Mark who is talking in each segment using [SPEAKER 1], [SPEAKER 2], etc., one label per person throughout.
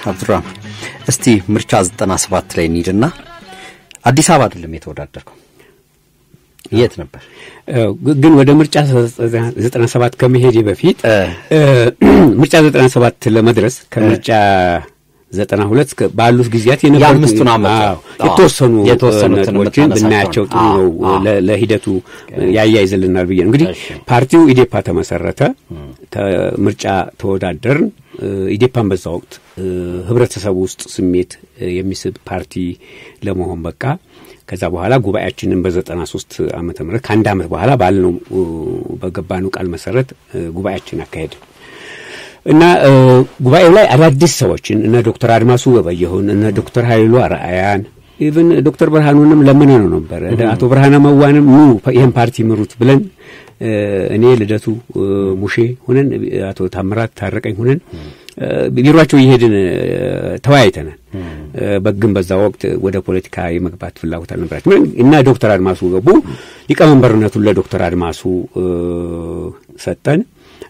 [SPEAKER 1] አብዱራህማን እስቲ ምርጫ ዘጠና ሰባት ላይ እንሂድና አዲስ አበባ አይደለም የተወዳደርከው የት ነበር?
[SPEAKER 2] ግን ወደ ምርጫ ዘጠና ሰባት ከመሄዴ በፊት ምርጫ ዘጠና ሰባት ለመድረስ ከምርጫ ዘጠና ሁለት ባሉት ጊዜያት
[SPEAKER 1] የአምስቱን ዓመት
[SPEAKER 2] የተወሰኑ
[SPEAKER 1] የተወሰኑትን
[SPEAKER 2] ነጥቦችን ብናያቸው ጥሩ ነው፣ ለሂደቱ ያያይዝልናል ብዬ ነው። እንግዲህ ፓርቲው ኢዴፓ ተመሰረተ፣ ምርጫ ተወዳደርን። ኢዴፓን በዛ ወቅት ህብረተሰቡ ውስጥ ስሜት የሚስብ ፓርቲ ለመሆን በቃ። ከዛ በኋላ ጉባኤያችንን በዘጠና ሶስት ዓመተ ምህረት ከአንድ ዓመት በኋላ ባልነው በገባነው ቃል መሰረት ጉባኤያችን አካሄድ እና ጉባኤው ላይ አዳዲስ ሰዎችን እነ ዶክተር አድማሱ ገበየሁን እነ ዶክተር ኃይሉ አርአያን ኢቭን ዶክተር ብርሃኑንም ለምን ነው ነበር አቶ ብርሃነ መዋንም ኑ ይህን ፓርቲ ምሩት ብለን እኔ ልደቱ ሙሼ ሁነን አቶ ታምራት ታረቀኝ ሁነን ቢሮቸው እየሄድን ተወያይተናል። በግን በዛ ወቅት ወደ ፖለቲካ የመግባት ፍላጎት አልነበራቸው እና ዶክተር አድማሱ ገቡ። ሊቀመንበርነቱን ለዶክተር አድማሱ ሰጠን።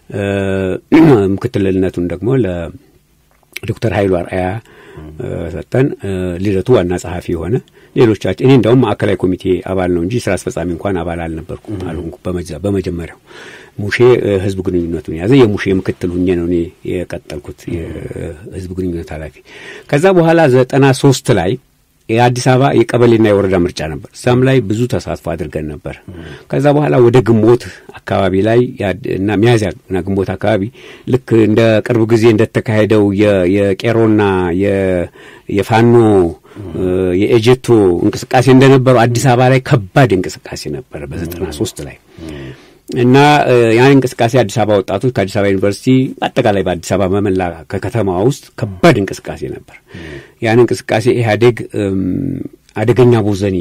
[SPEAKER 2] ምክትልነቱን ደግሞ ለዶክተር ኃይሉ አርአያ ሰጠን። ልደቱ ዋና ጸሐፊ የሆነ ሌሎቻችን እኔ እንደውም ማዕከላዊ ኮሚቴ አባል ነው እንጂ ስራ አስፈጻሚ እንኳን አባል አልነበርኩም አልሆንኩ በመጀመሪያው ሙሼ ህዝብ ግንኙነቱን የያዘ የሙሼ ምክትል ሁኜ ነው እኔ የቀጠልኩት የህዝብ ግንኙነት ኃላፊ። ከዛ በኋላ ዘጠና ሶስት ላይ የአዲስ አበባ የቀበሌና የወረዳ ምርጫ ነበር። እዛም ላይ ብዙ ተሳትፎ አድርገን ነበር። ከዛ በኋላ ወደ ግንቦት አካባቢ ላይ እና ሚያዝያና ግንቦት አካባቢ ልክ እንደ ቅርብ ጊዜ እንደተካሄደው የቄሮና የፋኖ የኤጀቶ እንቅስቃሴ እንደነበረው አዲስ አበባ ላይ ከባድ እንቅስቃሴ ነበረ በዘጠና ሶስት ላይ እና ያን እንቅስቃሴ አዲስ አበባ ወጣቶች ከአዲስ አበባ ዩኒቨርሲቲ አጠቃላይ በአዲስ አበባ መመላ ከከተማ ውስጥ ከባድ እንቅስቃሴ ነበር። ያን እንቅስቃሴ ኢህአዴግ አደገኛ ቦዘኒ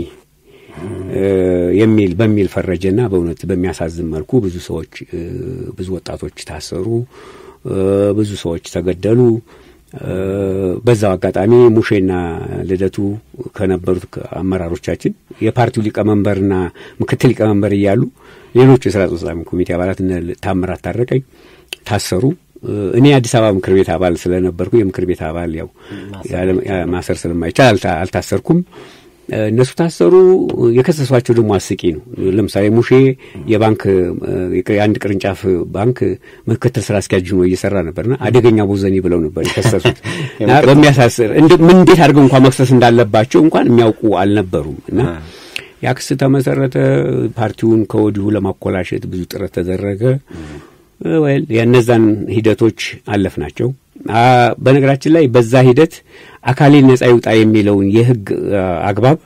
[SPEAKER 2] የሚል በሚል ፈረጀና በእውነት በሚያሳዝን መልኩ ብዙ ሰዎች ብዙ ወጣቶች ታሰሩ፣ ብዙ ሰዎች ተገደሉ። በዛው አጋጣሚ ሙሼና ልደቱ ከነበሩት አመራሮቻችን የፓርቲው ሊቀመንበርና ምክትል ሊቀመንበር እያሉ ሌሎቹ የስራ አስፈጻሚ ኮሚቴ አባላት እነ ታምራት ታረቀኝ ታሰሩ። እኔ የአዲስ አበባ ምክር ቤት አባል ስለነበርኩ የምክር ቤት አባል ያው ማሰር ስለማይቻል አልታሰርኩም። እነሱ ታሰሩ። የከሰሷቸው ደግሞ አስቂ ነው። ለምሳሌ ሙሼ የባንክ የአንድ ቅርንጫፍ ባንክ ምክትል ስራ አስኪያጅ ሆኖ እየሰራ ነበርና አደገኛ ቦዘኒ ብለው ነበር የከሰሱት። በሚያሳስር ምን እንዴት አድርገው እንኳን መክሰስ እንዳለባቸው እንኳን የሚያውቁ አልነበሩም እና ያ ክስ ተመሰረተ። ፓርቲውን ከወዲሁ ለማኮላሸት ብዙ ጥረት ተደረገ። ወይል የእነዛን ሂደቶች አለፍ ናቸው። በነገራችን ላይ በዛ ሂደት አካሌን ነጻ ይውጣ የሚለውን የህግ አግባብ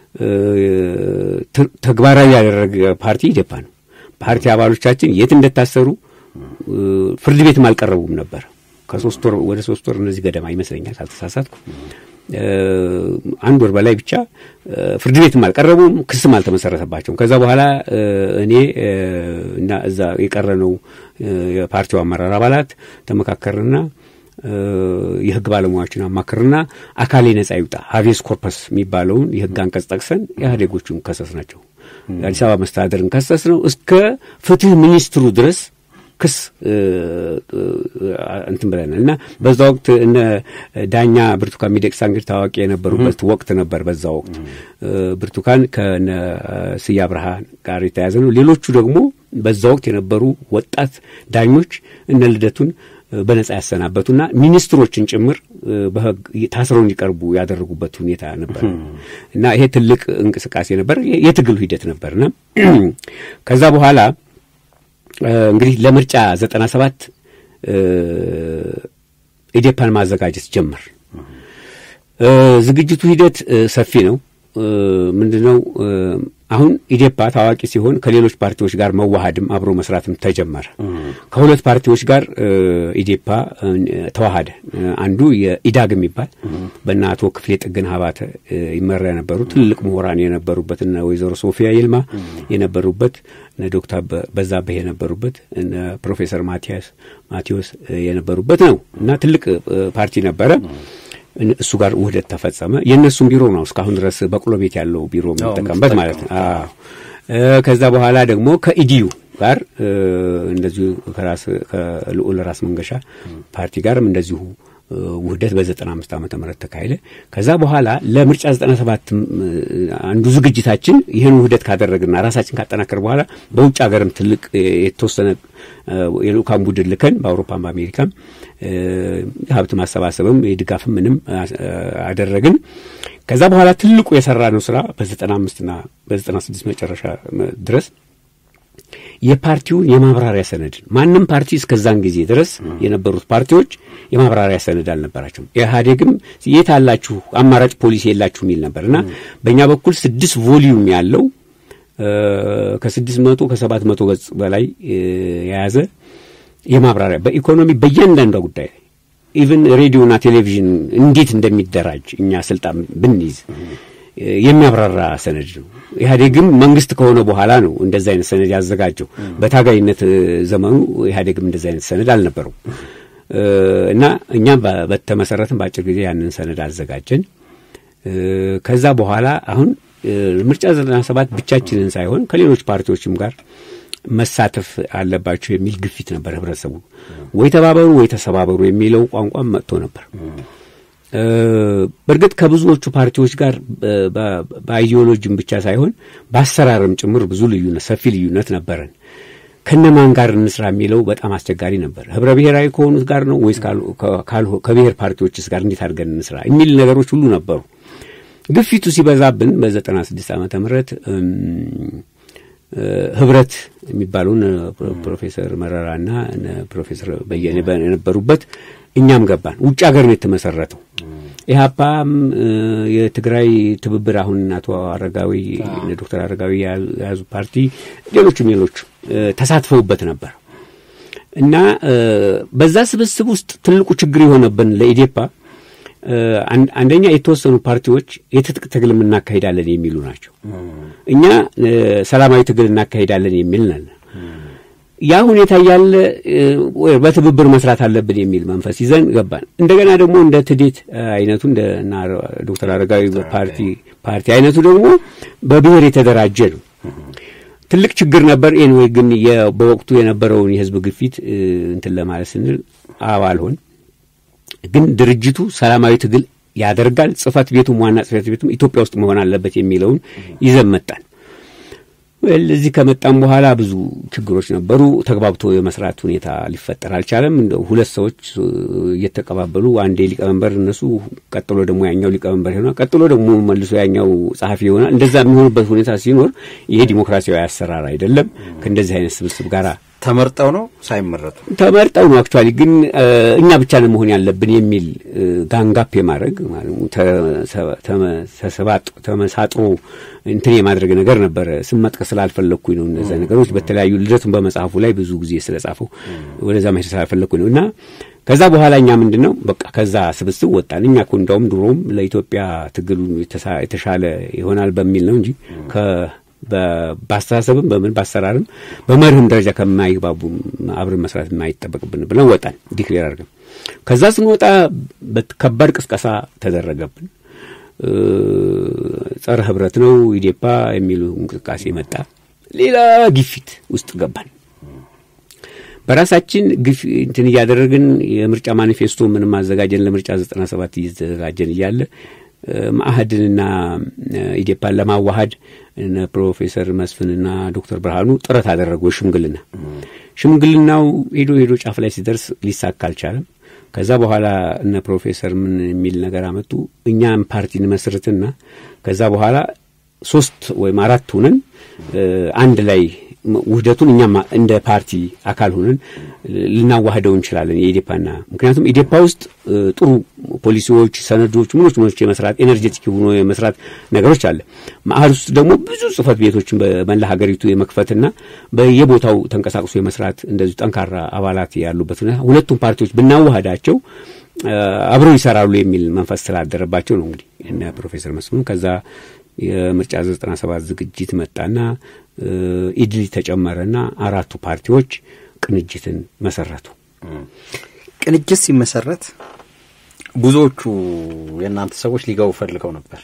[SPEAKER 2] ተግባራዊ ያደረገ ፓርቲ ኢዴፓ ነው። ፓርቲ አባሎቻችን የት እንደታሰሩ ፍርድ ቤትም አልቀረቡም ነበር። ከሶስት ወር ወደ ሶስት ወር እነዚህ ገደማ ይመስለኛል ካልተሳሳትኩ አንድ ወር በላይ ብቻ ፍርድ ቤትም አልቀረቡም፣ ክስም አልተመሰረተባቸውም። ከዛ በኋላ እኔ እና እዛ የቀረነው የፓርቲው አመራር አባላት ተመካከርና የህግ ባለሙያዎችን አማክርና አካሌ ነጻ ይውጣ ሀቤስ ኮርፐስ የሚባለውን የህግ አንቀጽ ጠቅሰን ኢህአዴጎቹን ከሰስ ናቸው። የአዲስ አበባ መስተዳደርን ከሰስ ነው እስከ ፍትህ ሚኒስትሩ ድረስ ክስ እንትን ብለናል እና በዛ ወቅት እነ ዳኛ ብርቱካን ሚደቅሳ እንግዲህ ታዋቂ የነበሩበት ወቅት ነበር። በዛ ወቅት ብርቱካን ከነ ስያ ብርሃን ጋር የተያዘ ነው። ሌሎቹ ደግሞ በዛ ወቅት የነበሩ ወጣት ዳኞች እነ ልደቱን በነጻ ያሰናበቱና ሚኒስትሮችን ጭምር በህግ ታስረው እንዲቀርቡ ያደረጉበት ሁኔታ ነበር እና ይሄ ትልቅ እንቅስቃሴ ነበር። የትግሉ ሂደት ነበርና ከዛ በኋላ እንግዲህ ለምርጫ ዘጠና ሰባት ኢዴፓን ማዘጋጀት ጀመር። ዝግጅቱ ሂደት ሰፊ ነው። ምንድን ነው አሁን ኢዴፓ ታዋቂ ሲሆን ከሌሎች ፓርቲዎች ጋር መዋሃድም አብሮ መስራትም ተጀመረ። ከሁለት ፓርቲዎች ጋር ኢዴፓ ተዋሃደ። አንዱ የኢዳግ የሚባል በእነ አቶ ክፍሌ ጥግን ሀባተ ይመራ የነበሩ ትልቅ ምሁራን የነበሩበት እነ ወይዘሮ ሶፊያ ይልማ የነበሩበት እነ ዶክተር በዛብህ የነበሩበት እነ ፕሮፌሰር ማቲያስ ማቴዎስ የነበሩበት ነው እና ትልቅ ፓርቲ ነበረ። እሱ ጋር ውህደት ተፈጸመ። የእነሱም ቢሮ ነው እስካሁን ድረስ በቅሎ ቤት ያለው ቢሮ የምንጠቀምበት ማለት ነው። ከዛ በኋላ ደግሞ ከኢዲዩ ጋር እንደዚሁ ከራስ ከልዑል ራስ መንገሻ ፓርቲ ጋርም እንደዚሁ ውህደት በዘጠና አምስት ዓመተ ምህረት ተካሄደ። ከዛ በኋላ ለምርጫ ዘጠና ሰባት አንዱ ዝግጅታችን ይህን ውህደት ካደረግና ራሳችን ካጠናከር በኋላ በውጭ ሀገርም ትልቅ የተወሰነ የልኡካን ቡድን ልከን በአውሮፓም በአሜሪካም ሀብት ማሰባሰብም የድጋፍም ምንም አደረግን። ከዛ በኋላ ትልቁ የሰራ ነው ስራ በዘጠና አምስትና በዘጠና ስድስት መጨረሻ ድረስ የፓርቲውን የማብራሪያ ሰነድ ማንም ፓርቲ እስከዛን ጊዜ ድረስ የነበሩት ፓርቲዎች የማብራሪያ ሰነድ አልነበራቸውም። ኢህአዴግም የት አላችሁ አማራጭ ፖሊሲ የላችሁ የሚል ነበር እና በእኛ በኩል ስድስት ቮሊዩም ያለው ከስድስት መቶ ከሰባት መቶ ገጽ በላይ የያዘ የማብራሪያ በኢኮኖሚ በእያንዳንዷ ጉዳይ ኢቭን ሬዲዮና ቴሌቪዥን እንዴት እንደሚደራጅ እኛ ስልጣን ብንይዝ የሚያብራራ ሰነድ ነው። ኢህአዴግም መንግስት ከሆነ በኋላ ነው እንደዚ አይነት ሰነድ ያዘጋጀው። በታጋይነት ዘመኑ ኢህአዴግም እንደዚ አይነት ሰነድ አልነበረው እና እኛም በተመሰረትን በአጭር ጊዜ ያንን ሰነድ አዘጋጀን። ከዛ በኋላ አሁን ምርጫ ዘጠና ሰባት ብቻችንን ሳይሆን ከሌሎች ፓርቲዎችም ጋር መሳተፍ አለባቸው የሚል ግፊት ነበር። ህብረተሰቡ ወይ ተባበሩ ወይ ተሰባበሩ የሚለው ቋንቋም መጥቶ ነበር። በእርግጥ ከብዙዎቹ ፓርቲዎች ጋር በአይዲዮሎጂም ብቻ ሳይሆን በአሰራርም ጭምር ብዙ ልዩነት፣ ሰፊ ልዩነት ነበረን። ከነማን ጋር እንስራ የሚለው በጣም አስቸጋሪ ነበር። ህብረ ብሔራዊ ከሆኑት ጋር ነው ወይስ ከብሔር ፓርቲዎችስ ጋር እንዴት አድርገን እንስራ የሚል ነገሮች ሁሉ ነበሩ። ግፊቱ ሲበዛብን በዘጠና ስድስት ዓመተ ምህረት ህብረት የሚባሉን ፕሮፌሰር መረራና ፕሮፌሰር በየነ የነበሩበት እኛም ገባን። ውጭ ሀገር ነው የተመሰረተው። ኢህአፓም የትግራይ ትብብር አሁን አቶ አረጋዊ ዶክተር አረጋዊ የያዙ ፓርቲ ሌሎቹም ሌሎቹ ተሳትፈውበት ነበር እና በዛ ስብስብ ውስጥ ትልቁ ችግር የሆነብን ለኢዴፓ አንደኛ የተወሰኑ ፓርቲዎች የትጥቅ ትግል እናካሄዳለን የሚሉ ናቸው። እኛ ሰላማዊ ትግል እናካሄዳለን የሚል ነን። ያ ሁኔታ እያለ በትብብር መስራት አለብን የሚል መንፈስ ይዘን ገባን። እንደገና ደግሞ እንደ ትዴት አይነቱ እንደ ዶክተር አረጋዊ ፓርቲ ፓርቲ አይነቱ ደግሞ በብሔር የተደራጀ ነው። ትልቅ ችግር ነበር። ኤንዌይ ግን በወቅቱ የነበረውን የህዝብ ግፊት እንትን ለማለት ስንል አባል ሆን ግን ድርጅቱ ሰላማዊ ትግል ያደርጋል፣ ጽህፈት ቤቱም ዋና ጽህፈት ቤቱም ኢትዮጵያ ውስጥ መሆን አለበት የሚለውን ይዘን መጣን። እዚህ ከመጣም በኋላ ብዙ ችግሮች ነበሩ። ተግባብቶ የመስራት ሁኔታ ሊፈጠር አልቻለም። እንደ ሁለት ሰዎች እየተቀባበሉ አንዴ ሊቀመንበር እነሱ፣ ቀጥሎ ደግሞ ያኛው ሊቀመንበር ይሆናል፣ ቀጥሎ ደግሞ መልሶ ያኛው ጸሐፊ ይሆናል። እንደዛ የሚሆንበት ሁኔታ ሲኖር ይሄ ዲሞክራሲያዊ አሰራር አይደለም። ከእንደዚህ አይነት ስብስብ ጋር
[SPEAKER 1] ተመርጠው ነው ሳይመረጡ
[SPEAKER 2] ተመርጠው ነው አክቹዋሊ ግን እኛ ብቻ ነው መሆን ያለብን የሚል ጋንጋፕ የማድረግ ተመሳጥሮ እንትን የማድረግ ነገር ነበረ። ስም መጥቀስ ስላልፈለግኩኝ ነው። እነዚያ ነገሮች በተለያዩ ልደቱን በመጽሐፉ ላይ ብዙ ጊዜ ስለጻፈው ወደዛ መሄድ ስላልፈለግኩኝ ነው እና ከዛ በኋላ እኛ ምንድን ነው በቃ ከዛ ስብስብ ወጣን። እኛ እኮ እንዳውም ድሮም ለኢትዮጵያ ትግሉ የተሻለ ይሆናል በሚል ነው እንጂ በአስተሳሰብም በምን በአሰራርም በመርህም ደረጃ ከማይግባቡ አብረን መስራት የማይጠበቅብን ብለን ወጣን ዲክሌር አድርገን። ከዛ ስንወጣ ከባድ ቅስቀሳ ተደረገብን። ጸረ ህብረት ነው ኢዴፓ የሚሉ እንቅስቃሴ መጣ። ሌላ ግፊት ውስጥ ገባን። በራሳችን ግፍ እንትን እያደረግን የምርጫ ማኒፌስቶ ምንም አዘጋጀን። ለምርጫ ዘጠና ሰባት እየተዘጋጀን እያለ ማአህድንና ኢዴፓን ለማዋሃድ እነ ፕሮፌሰር መስፍንና ዶክተር ብርሃኑ ጥረት አደረጉ። ሽምግልና ሽምግልናው ሄዶ ሄዶ ጫፍ ላይ ሲደርስ ሊሳካ አልቻለም። ከዛ በኋላ እነ ፕሮፌሰር ምን የሚል ነገር አመጡ። እኛም ፓርቲ እንመስርትና ከዛ በኋላ ሶስት ወይም አራት ሁነን አንድ ላይ ውህደቱን እኛም እንደ ፓርቲ አካል ሆነን ልናዋህደው እንችላለን የኢዴፓና ምክንያቱም ኢዴፓ ውስጥ ጥሩ ፖሊሲዎች፣ ሰነዶች፣ ምኖች ምኖች የመስራት ኤነርጄቲክ ሆኖ የመስራት ነገሮች አለ። ማዕድ ውስጥ ደግሞ ብዙ ጽህፈት ቤቶችን በመላ ሀገሪቱ የመክፈትና በየቦታው ተንቀሳቅሶ የመስራት እንደዚሁ ጠንካራ አባላት ያሉበት ሁኔታ ሁለቱም ፓርቲዎች ብናዋህዳቸው አብረው ይሰራሉ የሚል መንፈስ ስላደረባቸው ነው እንግዲህ እነ ፕሮፌሰር መስፍኑ ከዛ የምርጫ ዘጠና ሰባት ዝግጅት መጣና ኢድሊ ተጨመረና አራቱ ፓርቲዎች ቅንጅትን መሰረቱ።
[SPEAKER 1] ቅንጅት ሲመሰረት ብዙዎቹ የእናንተ ሰዎች ሊገቡ ፈልገው ነበር።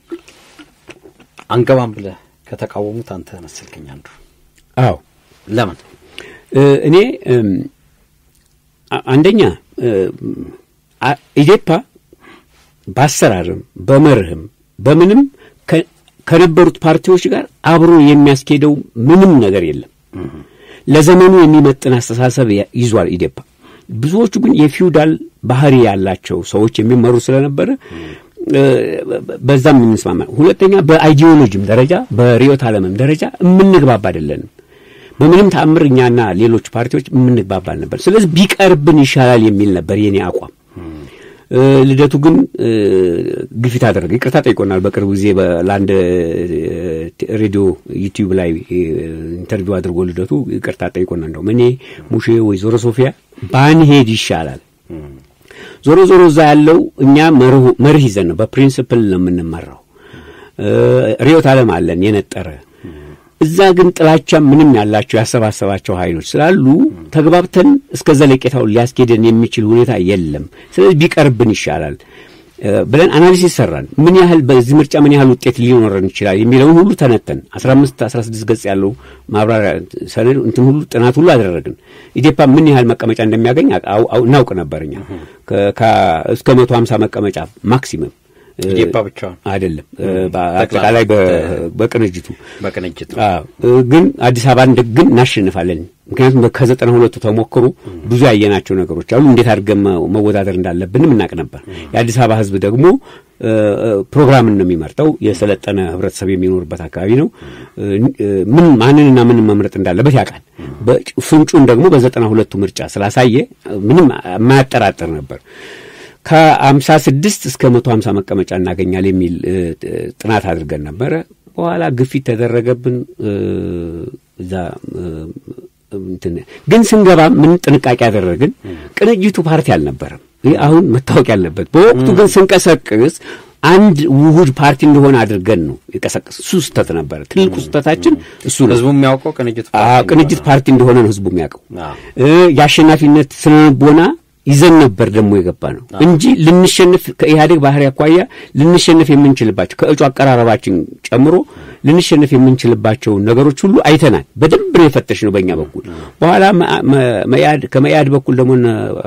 [SPEAKER 1] አንገባም ብለህ ከተቃወሙት አንተ መሰልከኝ አንዱ።
[SPEAKER 2] አዎ
[SPEAKER 1] ለምን?
[SPEAKER 2] እኔ አንደኛ ኢዴፓ በአሰራርም በመርህም በምንም ከነበሩት ፓርቲዎች ጋር አብሮ የሚያስኬደው ምንም ነገር የለም። ለዘመኑ የሚመጥን አስተሳሰብ ይዟል ኢዴፓ። ብዙዎቹ ግን የፊውዳል ባህሪ ያላቸው ሰዎች የሚመሩ ስለነበረ በዛም የምንስማማ። ሁለተኛ በአይዲዮሎጂም ደረጃ በርዕዮተ ዓለምም ደረጃ የምንግባባ አይደለንም። በምንም ተአምር እኛና ሌሎች ፓርቲዎች የምንግባባ ነበር። ስለዚህ ቢቀርብን ይሻላል የሚል ነበር የኔ አቋም። ልደቱ ግን ግፊት አደረገ። ይቅርታ ጠይቆናል። በቅርብ ጊዜ ለአንድ ሬዲዮ ዩቲዩብ ላይ ኢንተርቪው አድርጎ ልደቱ ይቅርታ ጠይቆናል። እንደውም እኔ ሙሼ ወይዘሮ ሶፊያ ባንሄድ ይሻላል። ዞሮ ዞሮ እዛ ያለው እኛ መርህ ይዘን ነው፣ በፕሪንስፕል ነው የምንመራው። ርዕዮተ ዓለም አለን የነጠረ እዛ ግን ጥላቻ ምንም ያላቸው ያሰባሰባቸው ኃይሎች ስላሉ ተግባብተን እስከ ዘለቄታውን ሊያስኬደን የሚችል ሁኔታ የለም። ስለዚህ ቢቀርብን ይሻላል ብለን አናሊሲስ ሰራን። ምን ያህል በዚህ ምርጫ ምን ያህል ውጤት ሊኖረን ይችላል የሚለውን ሁሉ ተነተን 15 16 ገጽ ያለው ማብራሪያ ሰነድ እንትን ሁሉ ጥናት ሁሉ አደረግን። ኢዴፓ ምን ያህል መቀመጫ እንደሚያገኝ እናውቅ ነበር እኛ እስከ 150 መቀመጫ ማክሲመም
[SPEAKER 1] ኢዴፓ ብቻውን
[SPEAKER 2] አይደለም፣ በአጠቃላይ በቅንጅቱ
[SPEAKER 1] በቅንጅቱ
[SPEAKER 2] ግን አዲስ አበባን ግን እናሸንፋለን። ምክንያቱም ከዘጠና ሁለቱ ተሞክሮ ብዙ ያየናቸው ነገሮች አሉ። እንዴት አድርገን መወዳደር እንዳለብንም እናቅ ነበር። የአዲስ አበባ ሕዝብ ደግሞ ፕሮግራምን ነው የሚመርጠው። የሰለጠነ ህብረተሰብ የሚኖርበት አካባቢ ነው። ምን ማንንና ምን መምረጥ እንዳለበት ያውቃል። ፍንጩን ደግሞ በዘጠና ሁለቱ ምርጫ ስላሳየ ምንም የማያጠራጥር ነበር። ከአምሳ ስድስት እስከ መቶ ሀምሳ መቀመጫ እናገኛል የሚል ጥናት አድርገን ነበረ። በኋላ ግፊት ተደረገብን። እዛ ግን ስንገባ ምን ጥንቃቄ ያደረግን፣ ቅንጅቱ ፓርቲ አልነበረም። ይህ አሁን መታወቅ ያለበት። በወቅቱ ግን ስንቀሰቅስ አንድ ውሁድ ፓርቲ እንደሆነ አድርገን ነው የቀሰቀስ። እሱ ስህተት ነበረ። ትልቁ ስህተታችን እሱ ነው።
[SPEAKER 1] ህዝቡ የሚያውቀው ቅንጅት
[SPEAKER 2] ቅንጅት ፓርቲ እንደሆነ ነው ህዝቡ የሚያውቀው። የአሸናፊነት ስነልቦና ይዘን ነበር ደግሞ የገባ ነው እንጂ ልንሸንፍ ከኢህአዴግ ባህሪ አኳያ ልንሸንፍ የምንችልባቸው ከእጩ አቀራረባችን ጨምሮ ልንሸንፍ የምንችልባቸውን ነገሮች ሁሉ አይተናል። በደንብ ነው የፈተሽ ነው በእኛ በኩል። በኋላ ከመኢአድ በኩል ደግሞ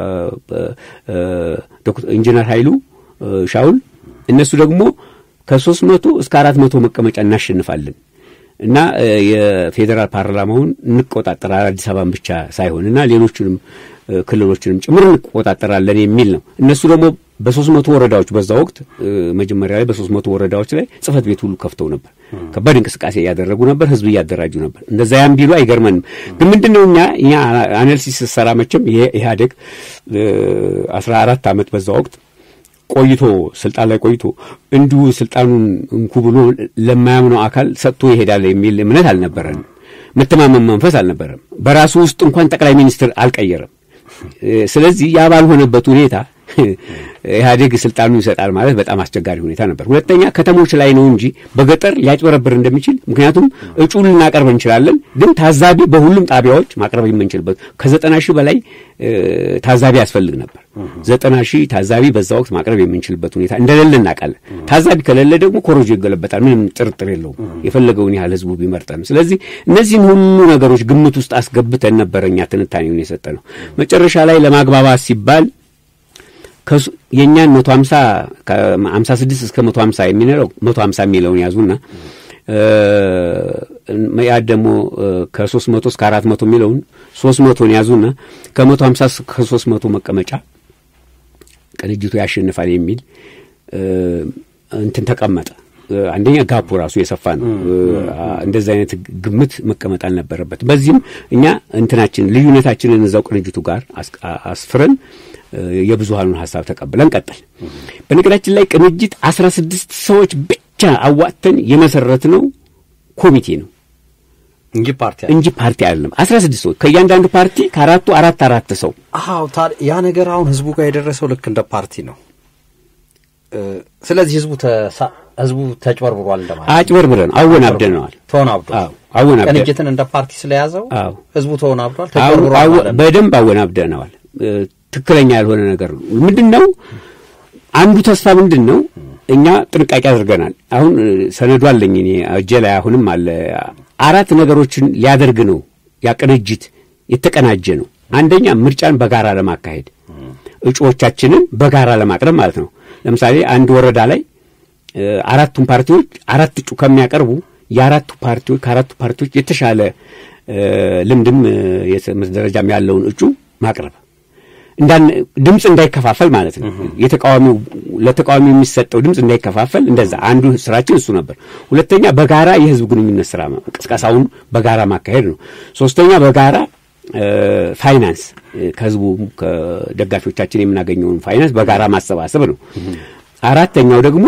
[SPEAKER 2] ኢንጂነር ኃይሉ ሻውል እነሱ ደግሞ ከሶስት መቶ እስከ አራት መቶ መቀመጫ እናሸንፋለን እና የፌዴራል ፓርላማውን እንቆጣጠራል አዲስ አበባን ብቻ ሳይሆን እና ሌሎቹንም ክልሎችንም ጭምር እንቆጣጠራለን የሚል ነው። እነሱ ደግሞ በሶስት መቶ ወረዳዎች በዛ ወቅት መጀመሪያ ላይ በሶስት መቶ ወረዳዎች ላይ ጽህፈት ቤት ሁሉ ከፍተው ነበር። ከባድ እንቅስቃሴ እያደረጉ ነበር። ህዝብ እያደራጁ ነበር። እንደዛ ያም ቢሉ አይገርመንም። ግን ምንድን ነው እኛ እኛ አናሊሲስ ስሰራ መቼም ኢህአዴግ አስራ አራት ዓመት በዛ ወቅት ቆይቶ ስልጣን ላይ ቆይቶ እንዲሁ ስልጣኑን እንኩ ብሎ ለማያምነው አካል ሰጥቶ ይሄዳል የሚል እምነት አልነበረንም። መተማመን መንፈስ አልነበረም። በራሱ ውስጥ እንኳን ጠቅላይ ሚኒስትር አልቀየረም። ስለዚህ ያ ባልሆነበት ሁኔታ ኢህአዴግ ስልጣኑ ይሰጣል ማለት በጣም አስቸጋሪ ሁኔታ ነበር። ሁለተኛ ከተሞች ላይ ነው እንጂ በገጠር ሊያጭበረብር እንደሚችል ምክንያቱም እጩ ልናቀርብ እንችላለን፣ ግን ታዛቢ በሁሉም ጣቢያዎች ማቅረብ የምንችልበት ከዘጠና ሺህ በላይ ታዛቢ ያስፈልግ ነበር። ዘጠና ሺህ ታዛቢ በዛ ወቅት ማቅረብ የምንችልበት ሁኔታ እንደሌለ እናውቃለን። ታዛቢ ከሌለ ደግሞ ኮሮጆ ይገለበጣል። ምንም ጥርጥር የለውም፣ የፈለገውን ያህል ህዝቡ ቢመርጠን። ስለዚህ እነዚህን ሁሉ ነገሮች ግምት ውስጥ አስገብተን ነበረ እኛ ትንታኔውን የሰጠ ነው። መጨረሻ ላይ ለማግባባት ሲባል የእኛን መቶ ሀምሳ ከሀምሳ ስድስት እስከ መቶ ሀምሳ የሚለው መቶ ሀምሳ የሚለውን ያዙና መያድ ደግሞ ከሶስት መቶ እስከ አራት መቶ የሚለውን ሶስት መቶን ያዙና ከመቶ ሀምሳ ከሶስት መቶ መቀመጫ ቅንጅቱ ያሸንፋል የሚል እንትን ተቀመጠ። አንደኛ ጋፑ ራሱ የሰፋ ነው። እንደዚህ አይነት ግምት መቀመጥ አልነበረበት። በዚህም እኛ እንትናችን ልዩነታችንን እዛው ቅንጅቱ ጋር አስፍረን የብዙሃኑን ሀሳብ ተቀብለን ቀጠል። በነገራችን ላይ ቅንጅት አስራ ስድስት ሰዎች ብቻ አዋጥተን የመሰረት ነው ኮሚቴ ነው
[SPEAKER 1] እንጂ ፓርቲ
[SPEAKER 2] እንጂ ፓርቲ አይደለም። አስራ ስድስት ሰዎች ከእያንዳንዱ ፓርቲ ከአራቱ አራት አራት ሰው።
[SPEAKER 1] አዎ ያ ነገር አሁን ህዝቡ ጋር የደረሰው ልክ እንደ ፓርቲ ነው። ስለዚህ ህዝቡ ህዝቡ ተጭበርብሯል እንደማለት
[SPEAKER 2] አጭበርብረን አወናብደነዋል።
[SPEAKER 1] ተወናብዷል።
[SPEAKER 2] አወናብደ
[SPEAKER 1] ቅንጅትን እንደ ፓርቲ ስለያዘው
[SPEAKER 2] አዎ
[SPEAKER 1] ህዝቡ ተወናብዷል፣ ተጭበርብሯል ማለት ነው።
[SPEAKER 2] በደንብ አወናብደነዋል። ትክክለኛ ያልሆነ ነገር ነው። ምንድን ነው አንዱ ተስፋ ምንድን ነው? እኛ ጥንቃቄ አድርገናል። አሁን ሰነዱ አለኝ እኔ እጄ ላይ አሁንም አለ። አራት ነገሮችን ሊያደርግ ነው ያ ቅንጅት የተቀናጀ ነው። አንደኛ ምርጫን በጋራ ለማካሄድ እጩዎቻችንን በጋራ ለማቅረብ ማለት ነው። ለምሳሌ አንድ ወረዳ ላይ አራቱን ፓርቲዎች አራት እጩ ከሚያቀርቡ የአራቱ ፓርቲዎች ከአራቱ ፓርቲዎች የተሻለ ልምድም የትምህርት ደረጃም ያለውን እጩ ማቅረብ እንዳን ድምፅ እንዳይከፋፈል ማለት ነው። የተቃዋሚው ለተቃዋሚ የሚሰጠው ድምፅ እንዳይከፋፈል እንደዛ አንዱ ስራችን እሱ ነበር። ሁለተኛ በጋራ የህዝብ ግንኙነት ስራ ቅስቀሳውን በጋራ ማካሄድ ነው። ሶስተኛ በጋራ ፋይናንስ ከህዝቡ ከደጋፊዎቻችን የምናገኘውን ፋይናንስ በጋራ ማሰባሰብ ነው። አራተኛው ደግሞ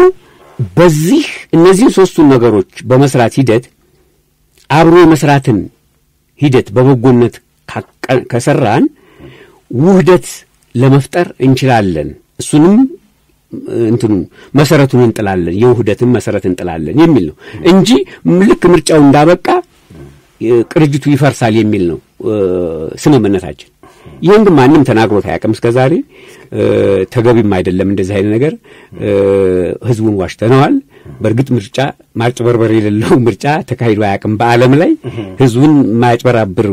[SPEAKER 2] በዚህ እነዚህን ሶስቱን ነገሮች በመስራት ሂደት አብሮ የመስራትን ሂደት በበጎነት ከሰራን ውህደት ለመፍጠር እንችላለን። እሱንም እንትኑ መሰረቱን እንጥላለን፣ የውህደትን መሰረት እንጥላለን የሚል ነው እንጂ ልክ ምርጫው እንዳበቃ ቅርጅቱ ይፈርሳል የሚል ነው ስምምነታችን። ይህን ግን ማንም ተናግሮት አያውቅም እስከ ዛሬ። ተገቢም አይደለም እንደዚህ አይነት ነገር። ህዝቡን ዋሽተነዋል። በእርግጥ ምርጫ ማጭበርበር የሌለው ምርጫ ተካሂዶ አያውቅም በዓለም ላይ ህዝቡን ማጭበራብር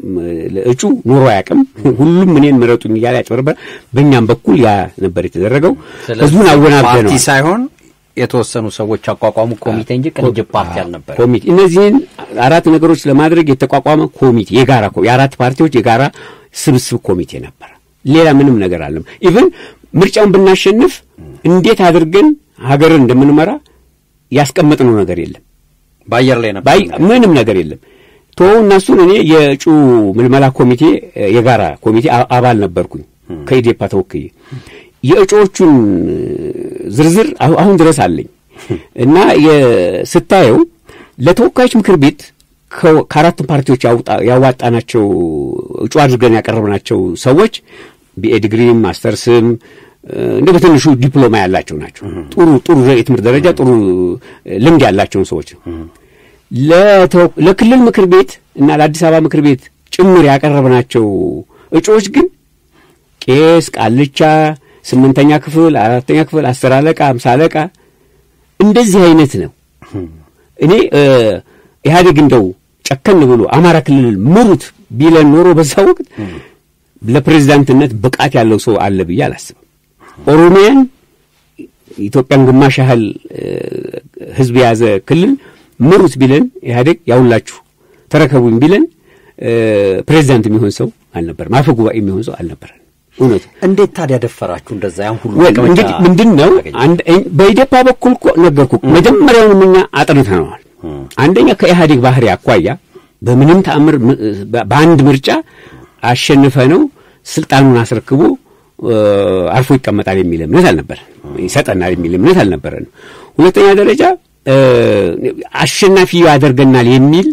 [SPEAKER 2] እጩ ኑሮ አያውቅም። ሁሉም እኔን ምረጡኝ እያለ ያጭበረበር። በእኛም በኩል ያ ነበር የተደረገው። ህዝቡን አወናብደነዋል።
[SPEAKER 1] ፓርቲ ሳይሆን የተወሰኑ ሰዎች አቋቋሙ ኮሚቴ እንጂ ቅንጅት ፓርቲ አልነበረ።
[SPEAKER 2] ኮሚቴ እነዚህን አራት ነገሮች ለማድረግ የተቋቋመ ኮሚቴ የጋራ የአራት ፓርቲዎች የጋራ ስብስብ ኮሚቴ ነበረ። ሌላ ምንም ነገር አለም። ኢቭን ምርጫውን ብናሸንፍ እንዴት አድርገን ሀገርን እንደምንመራ ያስቀመጥነው ነገር የለም።
[SPEAKER 1] በአየር ላይ ነበር።
[SPEAKER 2] ምንም ነገር የለም። ቶ እነሱን እኔ የእጩ ምልመላ ኮሚቴ የጋራ ኮሚቴ አባል ነበርኩኝ ከኢዴፓ ተወክዬ የእጩዎቹን ዝርዝር አሁን ድረስ አለኝ እና ስታየው ለተወካዮች ምክር ቤት ከአራቱም ፓርቲዎች ያዋጣናቸው እጩ አድርገን ያቀረብናቸው ሰዎች ቢኤ ዲግሪም ማስተርስም እንደ በትንሹ ዲፕሎማ ያላቸው ናቸው። ጥሩ ጥሩ የትምህርት ደረጃ ጥሩ ልምድ ያላቸውን ሰዎች ነው። ለክልል ምክር ቤት እና ለአዲስ አበባ ምክር ቤት ጭምር ያቀረብናቸው እጩዎች ግን ቄስ፣ ቃልቻ፣ ስምንተኛ ክፍል፣ አራተኛ ክፍል፣ አስር አለቃ፣ አምሳ አለቃ እንደዚህ አይነት ነው። እኔ ኢህአዴግ እንደው ጨከን ብሎ አማራ ክልል ምሩት ቢለን ኖሮ በዛ ወቅት ለፕሬዚዳንትነት ብቃት ያለው ሰው አለ ብዬ አላስብም። ኦሮሚያን ኢትዮጵያን ግማሽ ያህል ህዝብ የያዘ ክልል ምሩት ቢለን ኢህአዴግ ያውላችሁ ተረከቡኝ ቢለን ፕሬዚዳንት የሚሆን ሰው አልነበረም። አፈ ጉባኤ የሚሆን ሰው አልነበረም። እውነቱ
[SPEAKER 1] እንዴት ታዲያ ደፈራችሁ? እንደዛ ያን ሁሉ
[SPEAKER 2] እንግዲህ ምንድን ነው በኢዴፓ በኩል እኮ ነገርኩ። መጀመሪያውንም እኛ አጥንተነዋል። አንደኛ ከኢህአዴግ ባህሪ አኳያ በምንም ተአምር በአንድ ምርጫ አሸንፈ ነው ስልጣኑን አስረክቦ አርፎ ይቀመጣል የሚል እምነት አልነበረን። ይሰጠናል የሚል እምነት አልነበረን። ሁለተኛ ደረጃ አሸናፊ ያደርገናል የሚል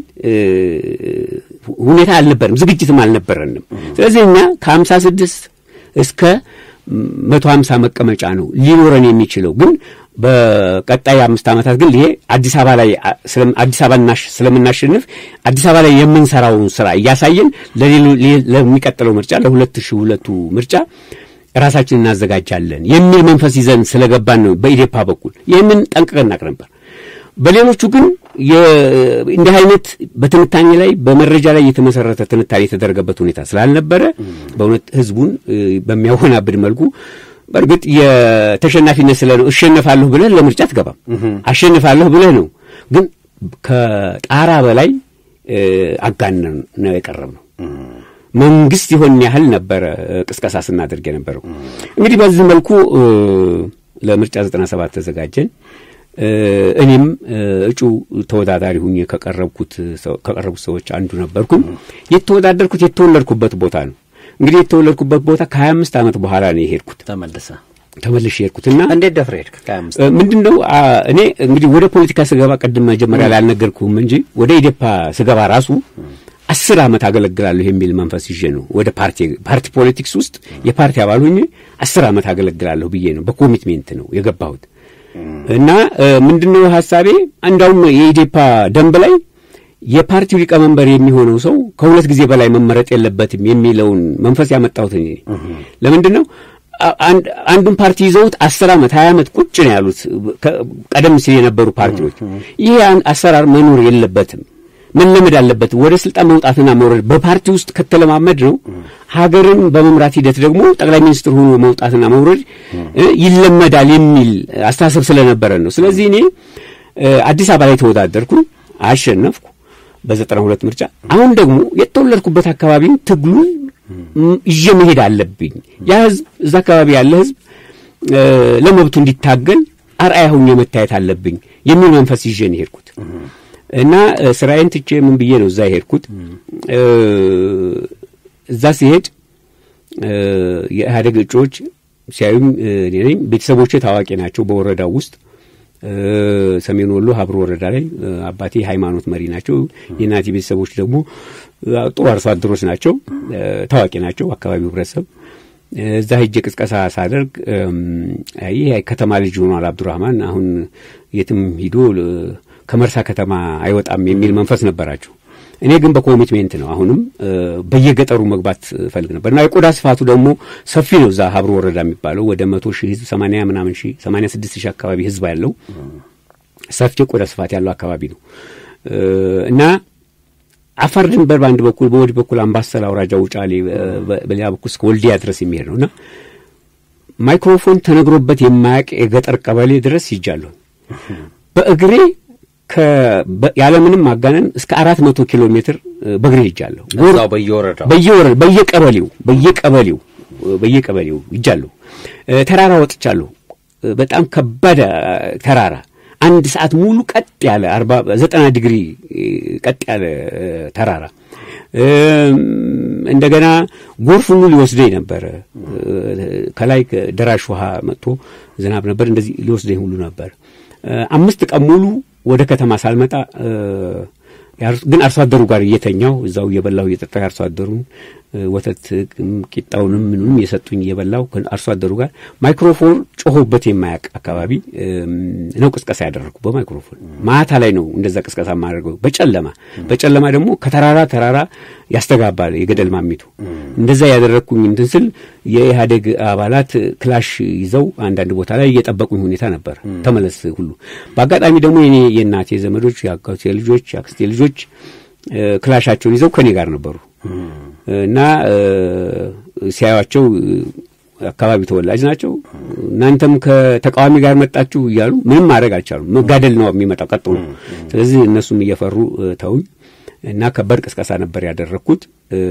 [SPEAKER 2] ሁኔታ አልነበረም፣ ዝግጅትም አልነበረንም። ስለዚህ እኛ ከሀምሳ ስድስት እስከ መቶ ሀምሳ መቀመጫ ነው ሊኖረን የሚችለው ግን በቀጣይ አምስት ዓመታት ግን ይሄ አዲስ አበባ ላይ አዲስ አበባ ስለምናሸንፍ አዲስ አበባ ላይ የምንሰራውን ስራ እያሳየን ለሚቀጥለው ምርጫ ለሁለት ሺህ ሁለቱ ምርጫ ራሳችን እናዘጋጃለን የሚል መንፈስ ይዘን ስለገባን ነው በኢዴፓ በኩል ይህንን ጠንቅቀን እናቅ ነበር። በሌሎቹ ግን እንዲህ አይነት በትንታኔ ላይ በመረጃ ላይ የተመሰረተ ትንታኔ የተደረገበት ሁኔታ ስላልነበረ በእውነት ህዝቡን በሚያወናብድ መልኩ በእርግጥ የተሸናፊነት ስለ ነው እሸነፋለሁ ብለህ ለምርጫ አትገባም። አሸንፋለሁ ብለህ ነው። ግን ከጣራ በላይ አጋነን ነው የቀረብ ነው። መንግስት ይሆን ያህል ነበረ ቅስቀሳ ስናደርግ የነበረው። እንግዲህ በዚህ መልኩ ለምርጫ ዘጠና ሰባት ተዘጋጀን። እኔም እጩ ተወዳዳሪ ሁኜ ከቀረብኩት ከቀረቡት ሰዎች አንዱ ነበርኩኝ። የተወዳደርኩት የተወለድኩበት ቦታ ነው። እንግዲህ የተወለድኩበት ቦታ ከሀያ አምስት ዓመት በኋላ ነው የሄድኩት።
[SPEAKER 1] ተመልሰ
[SPEAKER 2] ተመልሼ የሄድኩትና
[SPEAKER 1] እንዴት ደፍረ ሄድክ? ከሀያ አምስት
[SPEAKER 2] ምንድን ነው እኔ እንግዲህ ወደ ፖለቲካ ስገባ ቅድም መጀመሪያ ላይ አልነገርኩህም እንጂ ወደ ኢዴፓ ስገባ ራሱ አስር ዓመት አገለግላለሁ የሚል መንፈስ ይዤ ነው ወደ ፓርቲ ፓርቲ ፖለቲክስ ውስጥ የፓርቲ አባል ሆኜ አስር ዓመት አገለግላለሁ ብዬ ነው በኮሚትሜንት ነው የገባሁት። እና ምንድነው ሀሳቤ እንዳውም የኢዴፓ ደንብ ላይ የፓርቲው ሊቀመንበር የሚሆነው ሰው ከሁለት ጊዜ በላይ መመረጥ የለበትም የሚለውን መንፈስ ያመጣሁት እኔ ለምንድን ነው አንዱን ፓርቲ ይዘውት አስር ዓመት ሀያ ዓመት ቁጭ ነው ያሉት ቀደም ሲል የነበሩ ፓርቲዎች። ይሄ አሰራር መኖር የለበትም። መለመድ አለበት። ወደ ስልጣን መውጣትና መውረድ በፓርቲ ውስጥ ከተለማመድ ነው። ሀገርን በመምራት ሂደት ደግሞ ጠቅላይ ሚኒስትር ሆኖ መውጣትና መውረድ ይለመዳል የሚል አስተሳሰብ ስለነበረ ነው። ስለዚህ እኔ አዲስ አበባ ላይ ተወዳደርኩ፣ አሸነፍኩ በዘጠና ሁለት ምርጫ። አሁን ደግሞ የተወለድኩበት አካባቢን ትግሉን ይዤ መሄድ አለብኝ። ያ ህዝብ እዛ አካባቢ ያለ ህዝብ ለመብቱ እንዲታገል አርአያ ሁኜ መታየት አለብኝ የሚል መንፈስ ይዤ ነው የሄድኩት እና ስራዬን ትቼ ምን ብዬ ነው እዛ የሄድኩት። እዛ ሲሄድ የኢህአዴግ እጩዎች ሲያዩም እኔ ነኝ። ቤተሰቦቼ ታዋቂ ናቸው በወረዳው ውስጥ ሰሜን ወሎ ሀብሮ ወረዳ ላይ አባቴ ሃይማኖት መሪ ናቸው። የእናቴ ቤተሰቦች ደግሞ ጥሩ አርሶ አደሮች ናቸው፣ ታዋቂ ናቸው አካባቢው ህብረተሰብ። እዛ ሄጄ ቅስቀሳ ሳደርግ ይህ ከተማ ልጅ ሆኗል አብዱራህማን አሁን የትም ሂዶ ከመርሳ ከተማ አይወጣም የሚል መንፈስ ነበራቸው። እኔ ግን በኮሚትሜንት ነው አሁንም በየገጠሩ መግባት ፈልግ ነበር እና የቆዳ ስፋቱ ደግሞ ሰፊ ነው። እዛ ሀብሮ ወረዳ የሚባለው ወደ መቶ ሺህ ህዝብ ሰማንያ ምናምን ሺህ ሰማንያ ስድስት ሺህ አካባቢ ህዝብ ያለው ሰፊ የቆዳ ስፋት ያለው አካባቢ ነው እና አፋር ድንበር በአንድ በኩል በወዲህ በኩል አምባሰል አውራጃ ውጫሌ፣ በሌላ በኩል እስከ ወልዲያ ድረስ የሚሄድ ነው እና ማይክሮፎን ተነግሮበት የማያውቅ የገጠር ቀበሌ ድረስ ይጃለሁ በእግሬ ያለምንም ማጋነን እስከ አራት መቶ ኪሎ ሜትር በእግሬ ሄጃለሁ።
[SPEAKER 1] እዛው በየወረዳው
[SPEAKER 2] በየወረዳ በየቀበሌው በየቀበሌው በየቀበሌው ሄጃለሁ። ተራራ ወጥቻለሁ። በጣም ከባድ ተራራ አንድ ሰዓት ሙሉ ቀጥ ያለ አርባ ዘጠና ዲግሪ ቀጥ ያለ ተራራ እንደገና ጎርፍ ሁሉ ሊወስደኝ ነበረ። ከላይ ደራሽ ውሃ መጥቶ ዝናብ ነበር፣ እንደዚህ ሊወስደኝ ሁሉ ነበር። አምስት ቀን ሙሉ ወደ ከተማ ሳልመጣ ግን አርሶ አደሩ ጋር እየተኛው እዛው እየበላሁ እየጠጣሁ አርሶ አደሩን ወተት ቂጣውንም ምንም የሰጡኝ እየበላሁ አርሶ አደሩ ጋር ማይክሮፎን ጮሆበት የማያውቅ አካባቢ ነው ቅስቀሳ ያደረግኩ። በማይክሮፎን ማታ ላይ ነው እንደዛ ቅስቀሳ የማደርገው በጨለማ በጨለማ ደግሞ ከተራራ ተራራ ያስተጋባል የገደል ማሚቱ። እንደዛ ያደረግኩኝ እንትን ስል የኢህአዴግ አባላት ክላሽ ይዘው አንዳንድ ቦታ ላይ እየጠበቁኝ ሁኔታ ነበር። ተመለስ ሁሉ በአጋጣሚ ደግሞ የኔ የእናቴ ዘመዶች የአጎቴ ልጆች የአክስቴ ልጆች ክላሻቸውን ይዘው ከኔ ጋር ነበሩ እና ሲያዩቸው አካባቢ ተወላጅ ናቸው። እናንተም ከተቃዋሚ ጋር መጣችሁ እያሉ ምንም ማድረግ አልቻሉም። መጋደል ነው የሚመጣው ቀጥሎ። ስለዚህ እነሱም እየፈሩ ተውኝ እና ከባድ ቅስቀሳ ነበር ያደረግኩት።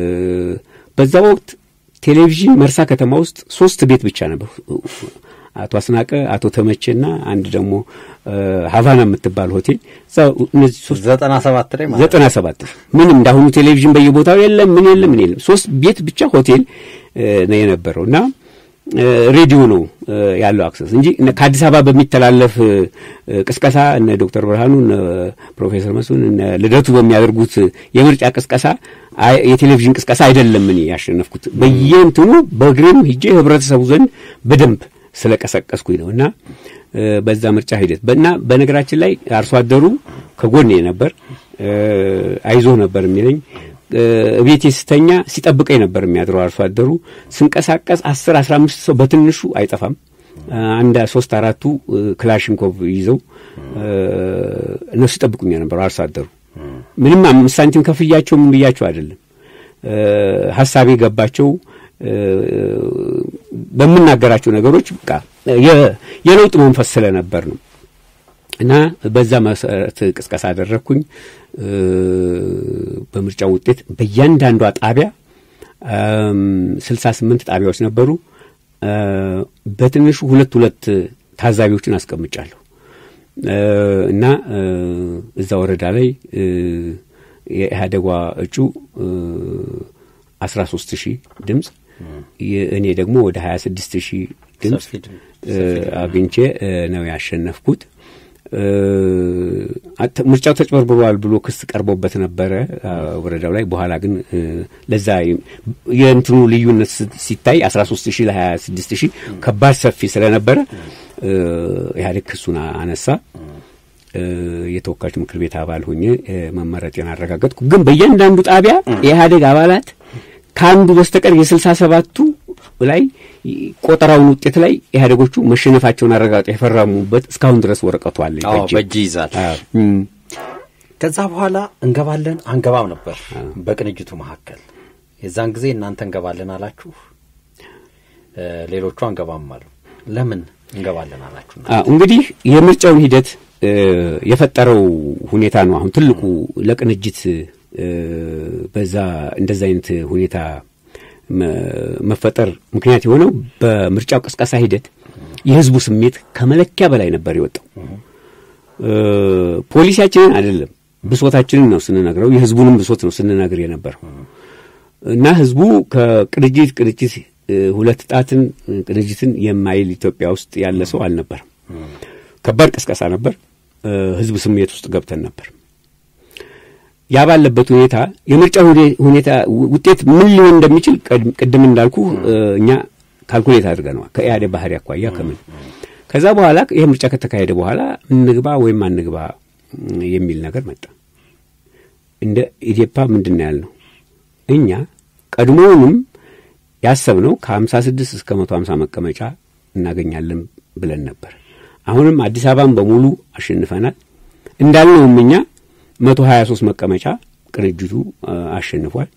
[SPEAKER 2] በዛ ወቅት ቴሌቪዥን መርሳ ከተማ ውስጥ ሶስት ቤት ብቻ ነበር። አቶ አስናቀ፣ አቶ ተመቼና አንድ ደግሞ ሀቫና የምትባል ሆቴል እነዚህ ሶስት
[SPEAKER 1] ዘጠና ሰባት ላይ ማለት
[SPEAKER 2] ዘጠና ሰባት ምንም እንዳሁኑ ቴሌቪዥን በየቦታው የለም፣ ምን የለም፣ ምን የለም። ሶስት ቤት ብቻ ሆቴል ነው የነበረው እና ሬዲዮ ነው ያለው አክሰስ እንጂ ከአዲስ አበባ በሚተላለፍ ቅስቀሳ እነ ዶክተር ብርሃኑ እነ ፕሮፌሰር መስፍን እነ ልደቱ በሚያደርጉት የምርጫ ቅስቀሳ የቴሌቪዥን ቅስቀሳ አይደለም እኔ ያሸነፍኩት። በየእንትኑ በእግሬም ሂጄ ህብረተሰቡ ዘንድ በደንብ ስለቀሰቀስኩኝ ነው እና በዛ ምርጫ ሂደት እና በነገራችን ላይ አርሶ አደሩ ከጎኔ ነበር፣ አይዞህ ነበር የሚለኝ ቤቴ ስተኛ ሲጠብቀኝ ነበር የሚያድረው አርሶ አደሩ። ስንቀሳቀስ አስር አስራ አምስት ሰው በትንሹ አይጠፋም። አንድ ሶስት አራቱ ክላሽንኮቭ ይዘው እነሱ ይጠብቁኛ ነበር አርሶ አደሩ። ምንም አምስት ሳንቲም ከፍያቸው ምን ብያቸው አይደለም። ሀሳቤ ገባቸው። በምናገራቸው ነገሮች በቃ የለውጥ መንፈስ ስለነበር ነው እና በዛ መሰረት ቅስቀሳ አደረግኩኝ። በምርጫው ውጤት በእያንዳንዷ ጣቢያ ስልሳ ስምንት ጣቢያዎች ነበሩ። በትንሹ ሁለት ሁለት ታዛቢዎችን አስቀምጫለሁ እና እዛ ወረዳ ላይ የኢህአዴጓ እጩ አስራ ሶስት ሺህ ድምፅ እኔ ደግሞ ወደ ሀያ ስድስት ሺህ ድምፅ አግኝቼ ነው ያሸነፍኩት። ምርጫው ተጭበርብሯል ብሎ ክስ ቀርቦበት ነበረ ወረዳው ላይ። በኋላ ግን ለዛ የእንትኑ ልዩነት ሲታይ አስራ ሶስት ሺህ ለሀያ ስድስት ሺህ ከባድ ሰፊ ስለነበረ ኢህአዴግ ክሱን አነሳ። የተወካዮች ምክር ቤት አባል ሆኜ መመረጤን አረጋገጥኩ። ግን በእያንዳንዱ ጣቢያ የኢህአዴግ አባላት ከአንዱ በስተቀር የስልሳ ሰባቱ ላይ ቆጠራውን ውጤት ላይ ኢህአዴጎቹ መሸነፋቸውን አረጋግጠው የፈረሙበት እስካሁን ድረስ ወረቀቱ አለ።
[SPEAKER 1] በእጅ ይዛል። ከዛ በኋላ እንገባለን አንገባም ነበር በቅንጅቱ መካከል። የዛን ጊዜ እናንተ እንገባለን አላችሁ፣ ሌሎቹ አንገባም አሉ። ለምን እንገባለን አላችሁ?
[SPEAKER 2] እንግዲህ የምርጫውን ሂደት የፈጠረው ሁኔታ ነው። አሁን ትልቁ ለቅንጅት በዛ እንደዛ አይነት ሁኔታ መፈጠር ምክንያት የሆነው በምርጫው ቀስቀሳ ሂደት የህዝቡ ስሜት ከመለኪያ በላይ ነበር የወጣው። ፖሊሲያችንን አይደለም ብሶታችንን ነው ስንነግረው፣ የህዝቡንም ብሶት ነው ስንነግር የነበረው እና ህዝቡ ከቅንጅት ቅንጅት ሁለት ጣትን ቅንጅትን የማይል ኢትዮጵያ ውስጥ ያለ ሰው አልነበርም። ከባድ ቅስቀሳ ነበር። ህዝብ ስሜት ውስጥ ገብተን ነበር። ያ ባለበት ሁኔታ የምርጫ ሁኔታ ውጤት ምን ሊሆን እንደሚችል ቅድም እንዳልኩ እኛ ካልኩሌት አድርገነዋል ከኢህአዴግ ባህሪ አኳያ ከምን ከዛ በኋላ ይህ ምርጫ ከተካሄደ በኋላ እንግባ ወይም አንግባ የሚል ነገር መጣ። እንደ ኢዴፓ ምንድን ነው ያልነው? እኛ ቀድሞውንም ያሰብነው ከሀምሳ ስድስት እስከ መቶ ሀምሳ መቀመጫ እናገኛለን ብለን ነበር። አሁንም አዲስ አበባን በሙሉ አሸንፈናል እንዳልነውም እኛ መቶ ሀያ ሶስት መቀመጫ ቅንጅቱ አሸንፏል።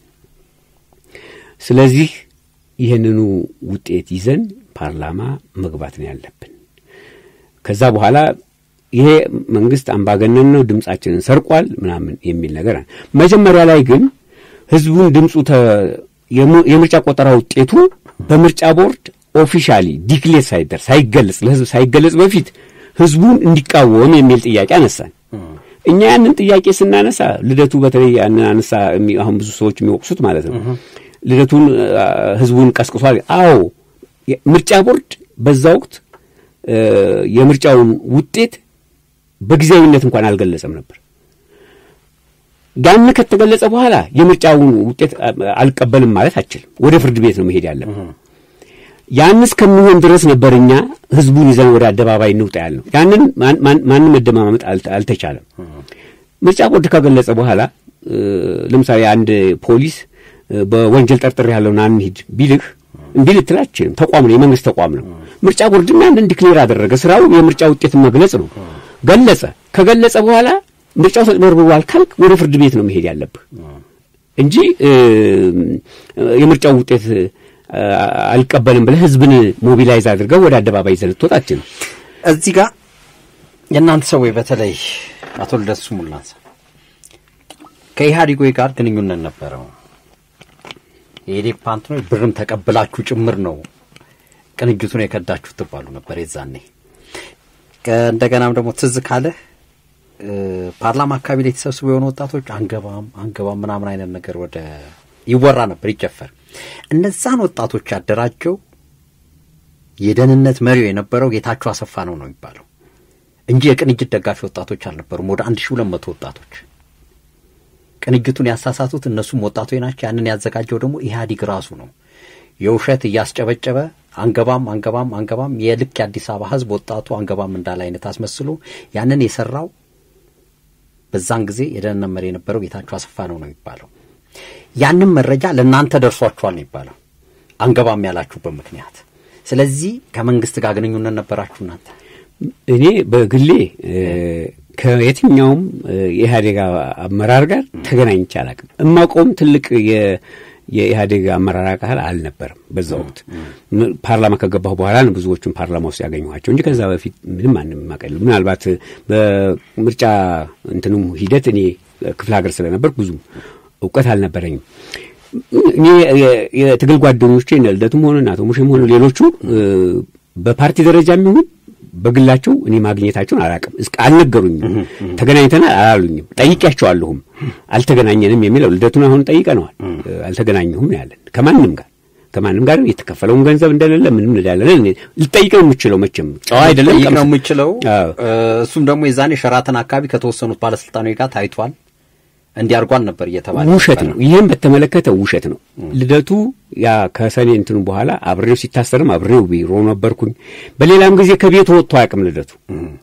[SPEAKER 2] ስለዚህ ይህንኑ ውጤት ይዘን ፓርላማ መግባት ነው ያለብን። ከዛ በኋላ ይሄ መንግስት አምባገነን ነው፣ ድምጻችንን ሰርቋል ምናምን የሚል ነገር መጀመሪያ ላይ ግን ህዝቡን ድምፁ የምርጫ ቆጠራ ውጤቱ በምርጫ ቦርድ ኦፊሻሊ ዲክሌር ሳይደር ሳይገለጽ ለህዝብ ሳይገለጽ በፊት ህዝቡን እንዲቃወም የሚል ጥያቄ አነሳን። እኛ ያንን ጥያቄ ስናነሳ ልደቱ በተለይ ያንን አነሳ። አሁን ብዙ ሰዎች የሚወቅሱት ማለት ነው ልደቱን ህዝቡን ቀስቅሷል። አዎ ምርጫ ቦርድ በዛ ወቅት የምርጫውን ውጤት በጊዜያዊነት እንኳን አልገለጸም ነበር። ያን ከተገለጸ በኋላ የምርጫውን ውጤት አልቀበልም ማለት አችልም። ወደ ፍርድ ቤት ነው መሄድ ያለብን። ያን እስከሚሆን ድረስ ነበር እኛ ህዝቡን ይዘን ወደ አደባባይ እንውጣ ያልነው። ያንን ማንም መደማመጥ አልተቻለም። ምርጫ ቦርድ ከገለጸ በኋላ ለምሳሌ አንድ ፖሊስ በወንጀል ጠርጥር ያለውን አንሂድ ቢልህ እምቢ ልትል አትችልም። ተቋም ነው፣ የመንግስት ተቋም ነው። ምርጫ ቦርድም ያንን ዲክሌር አደረገ። ስራው የምርጫ ውጤት መግለጽ ነው። ገለጸ። ከገለጸ በኋላ ምርጫው ተጭበርብሯል ካልክ ወደ ፍርድ ቤት ነው መሄድ ያለብህ እንጂ የምርጫው ውጤት አልቀበልም ብለህ ህዝብን ሞቢላይዝ አድርገው ወደ አደባባይ ይዘህ ልትወጣ አትችልም።
[SPEAKER 1] እዚህ ጋር የእናንተ ሰዎች በተለይ አቶ ልደቱ ሙላንሳ ከኢህአዴጎች ጋር ግንኙነት ነበረው። የኢዴፓ እንትኖች ብርም ተቀብላችሁ ጭምር ነው ቅንጅቱን የከዳችሁ ትባሉ ነበር የዛኔ። እንደገናም ደግሞ ትዝ ካለህ ፓርላማ አካባቢ ላይ የተሰብስቡ የሆኑ ወጣቶች አንገባም አንገባም ምናምን አይነት ነገር ወደ ይወራ ነበር ይጨፈር። እነዛን ወጣቶች ያደራጀው የደህንነት መሪው የነበረው ጌታቸው አሰፋ ነው ነው የሚባለው እንጂ የቅንጅት ደጋፊ ወጣቶች አልነበሩም። ወደ አንድ ሺህ ሁለት መቶ ወጣቶች ቅንጅቱን ያሳሳቱት እነሱም ወጣቶች ናቸው። ያንን ያዘጋጀው ደግሞ ኢህአዲግ ራሱ ነው። የውሸት እያስጨበጨበ አንገባም አንገባም አንገባም የልክ የአዲስ አበባ ህዝብ ወጣቱ አንገባም እንዳለ አይነት አስመስሎ ያንን የሰራው በዛን ጊዜ የደህንነት መሪ የነበረው ጌታቸው አሰፋ ነው ነው የሚባለው። ያንን መረጃ ለእናንተ ደርሷችኋል ነው የሚባለው አንገባም ያላችሁበት ምክንያት። ስለዚህ ከመንግስት ጋር ግንኙነት ነበራችሁ እናንተ?
[SPEAKER 2] እኔ በግሌ ከየትኛውም የኢህአዴግ አመራር ጋር ተገናኝቼ አላውቅም። እማውቀውም ትልቅ የኢህአዴግ አመራር አካል አልነበረም። በዛ ወቅት ፓርላማ ከገባሁ በኋላ ነው ብዙዎቹን ፓርላማ ውስጥ ያገኘኋቸው እንጂ ከዛ በፊት ምንም ማንም ማቀል ምናልባት በምርጫ እንትኑም ሂደት እኔ ክፍለ ሀገር ስለነበር ብዙ እውቀት አልነበረኝም። እኔ የትግል ጓደኞቼ እነ ልደቱም ሆነ አቶ ሙሼም ሆነ ሌሎቹ በፓርቲ ደረጃ የሚሆን በግላቸው እኔ ማግኘታቸውን አላውቅም። እስከ አልነገሩኝም። ተገናኝተናል አላሉኝም። ጠይቄያቸዋለሁም አልተገናኘንም የሚለው ልደቱን አሁን ጠይቀነዋል። አልተገናኘሁም ያለን ከማንም ጋር ከማንም ጋር የተከፈለውን ገንዘብ እንደሌለ ምንም እንዳለን ልጠይቅ ነው የምችለው። መቼም ጨዋ አይደለም
[SPEAKER 1] ጠይቅ ነው የምችለው። እሱም ደግሞ የዛኔ ሸራተን አካባቢ ከተወሰኑት ባለስልጣኖች ጋር ታይቷል እንዲያርጓል ነበር እየተባለ
[SPEAKER 2] ውሸት ነው። ይህም በተመለከተ ውሸት ነው። ልደቱ ያ ከሰኔ እንትኑ በኋላ አብሬው ሲታሰርም አብሬው ቢሮ ነበርኩኝ። በሌላም ጊዜ ከቤቱ ወጥቶ አያውቅም ልደቱ።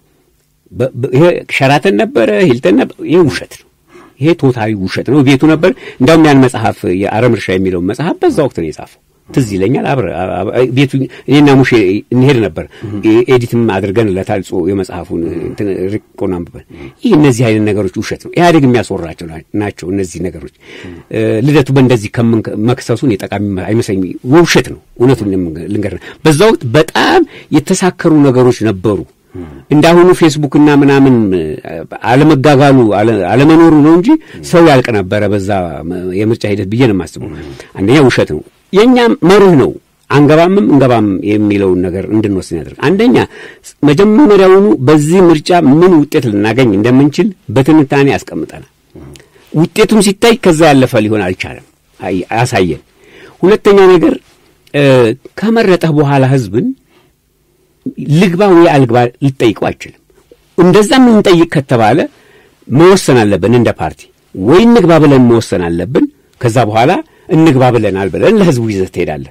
[SPEAKER 2] ይሄ ሸራተን ነበረ፣ ሂልተን ነበር። ይሄ ውሸት ነው። ይሄ ቶታሊ ውሸት ነው። ቤቱ ነበር። እንዲያውም ያን መጽሐፍ የአረም እርሻ የሚለውን መጽሐፍ በዛ ወቅት ነው የጻፈው። ትዝ ይለኛል። አብረ ቤቱ እኔና ሙሼ እንሄድ ነበር። ኤዲትም አድርገንለታል የመጽሐፉን ርቆን አንብበን። ይህ እነዚህ አይነት ነገሮች ውሸት ነው፣ ኢህአዴግ የሚያስወራቸው ናቸው። እነዚህ ነገሮች ልደቱ በእንደዚህ መክሰሱን የጠቃሚ አይመስለኝ፣ ውሸት ነው። እውነቱን ልንገር፣ በዛ ወቅት በጣም የተሳከሩ ነገሮች ነበሩ። እንዳሁኑ ፌስቡክና ምናምን አለመጋጋሉ አለመኖሩ ነው እንጂ ሰው ያልቅ ነበረ በዛ የምርጫ ሂደት ብዬ ነው የማስበው። አንደኛ ውሸት ነው። የእኛ መርህ ነው አንገባምም እንገባም የሚለውን ነገር እንድንወስን ያደርግ። አንደኛ መጀመሪያውኑ በዚህ ምርጫ ምን ውጤት ልናገኝ እንደምንችል በትንታኔ ያስቀምጠናል። ውጤቱም ሲታይ ከዛ ያለፈ ሊሆን አልቻለም፣ አሳየን። ሁለተኛ ነገር ከመረጠህ በኋላ ህዝብን ልግባ ወይ አልግባ ልጠይቀው አይችልም። እንደዛ የምንጠይቅ ከተባለ መወሰን አለብን። እንደ ፓርቲ ወይ እንግባ ብለን መወሰን አለብን። ከዛ በኋላ እንግባ ብለናል ብለን ለህዝቡ ይዘህ ትሄዳለህ።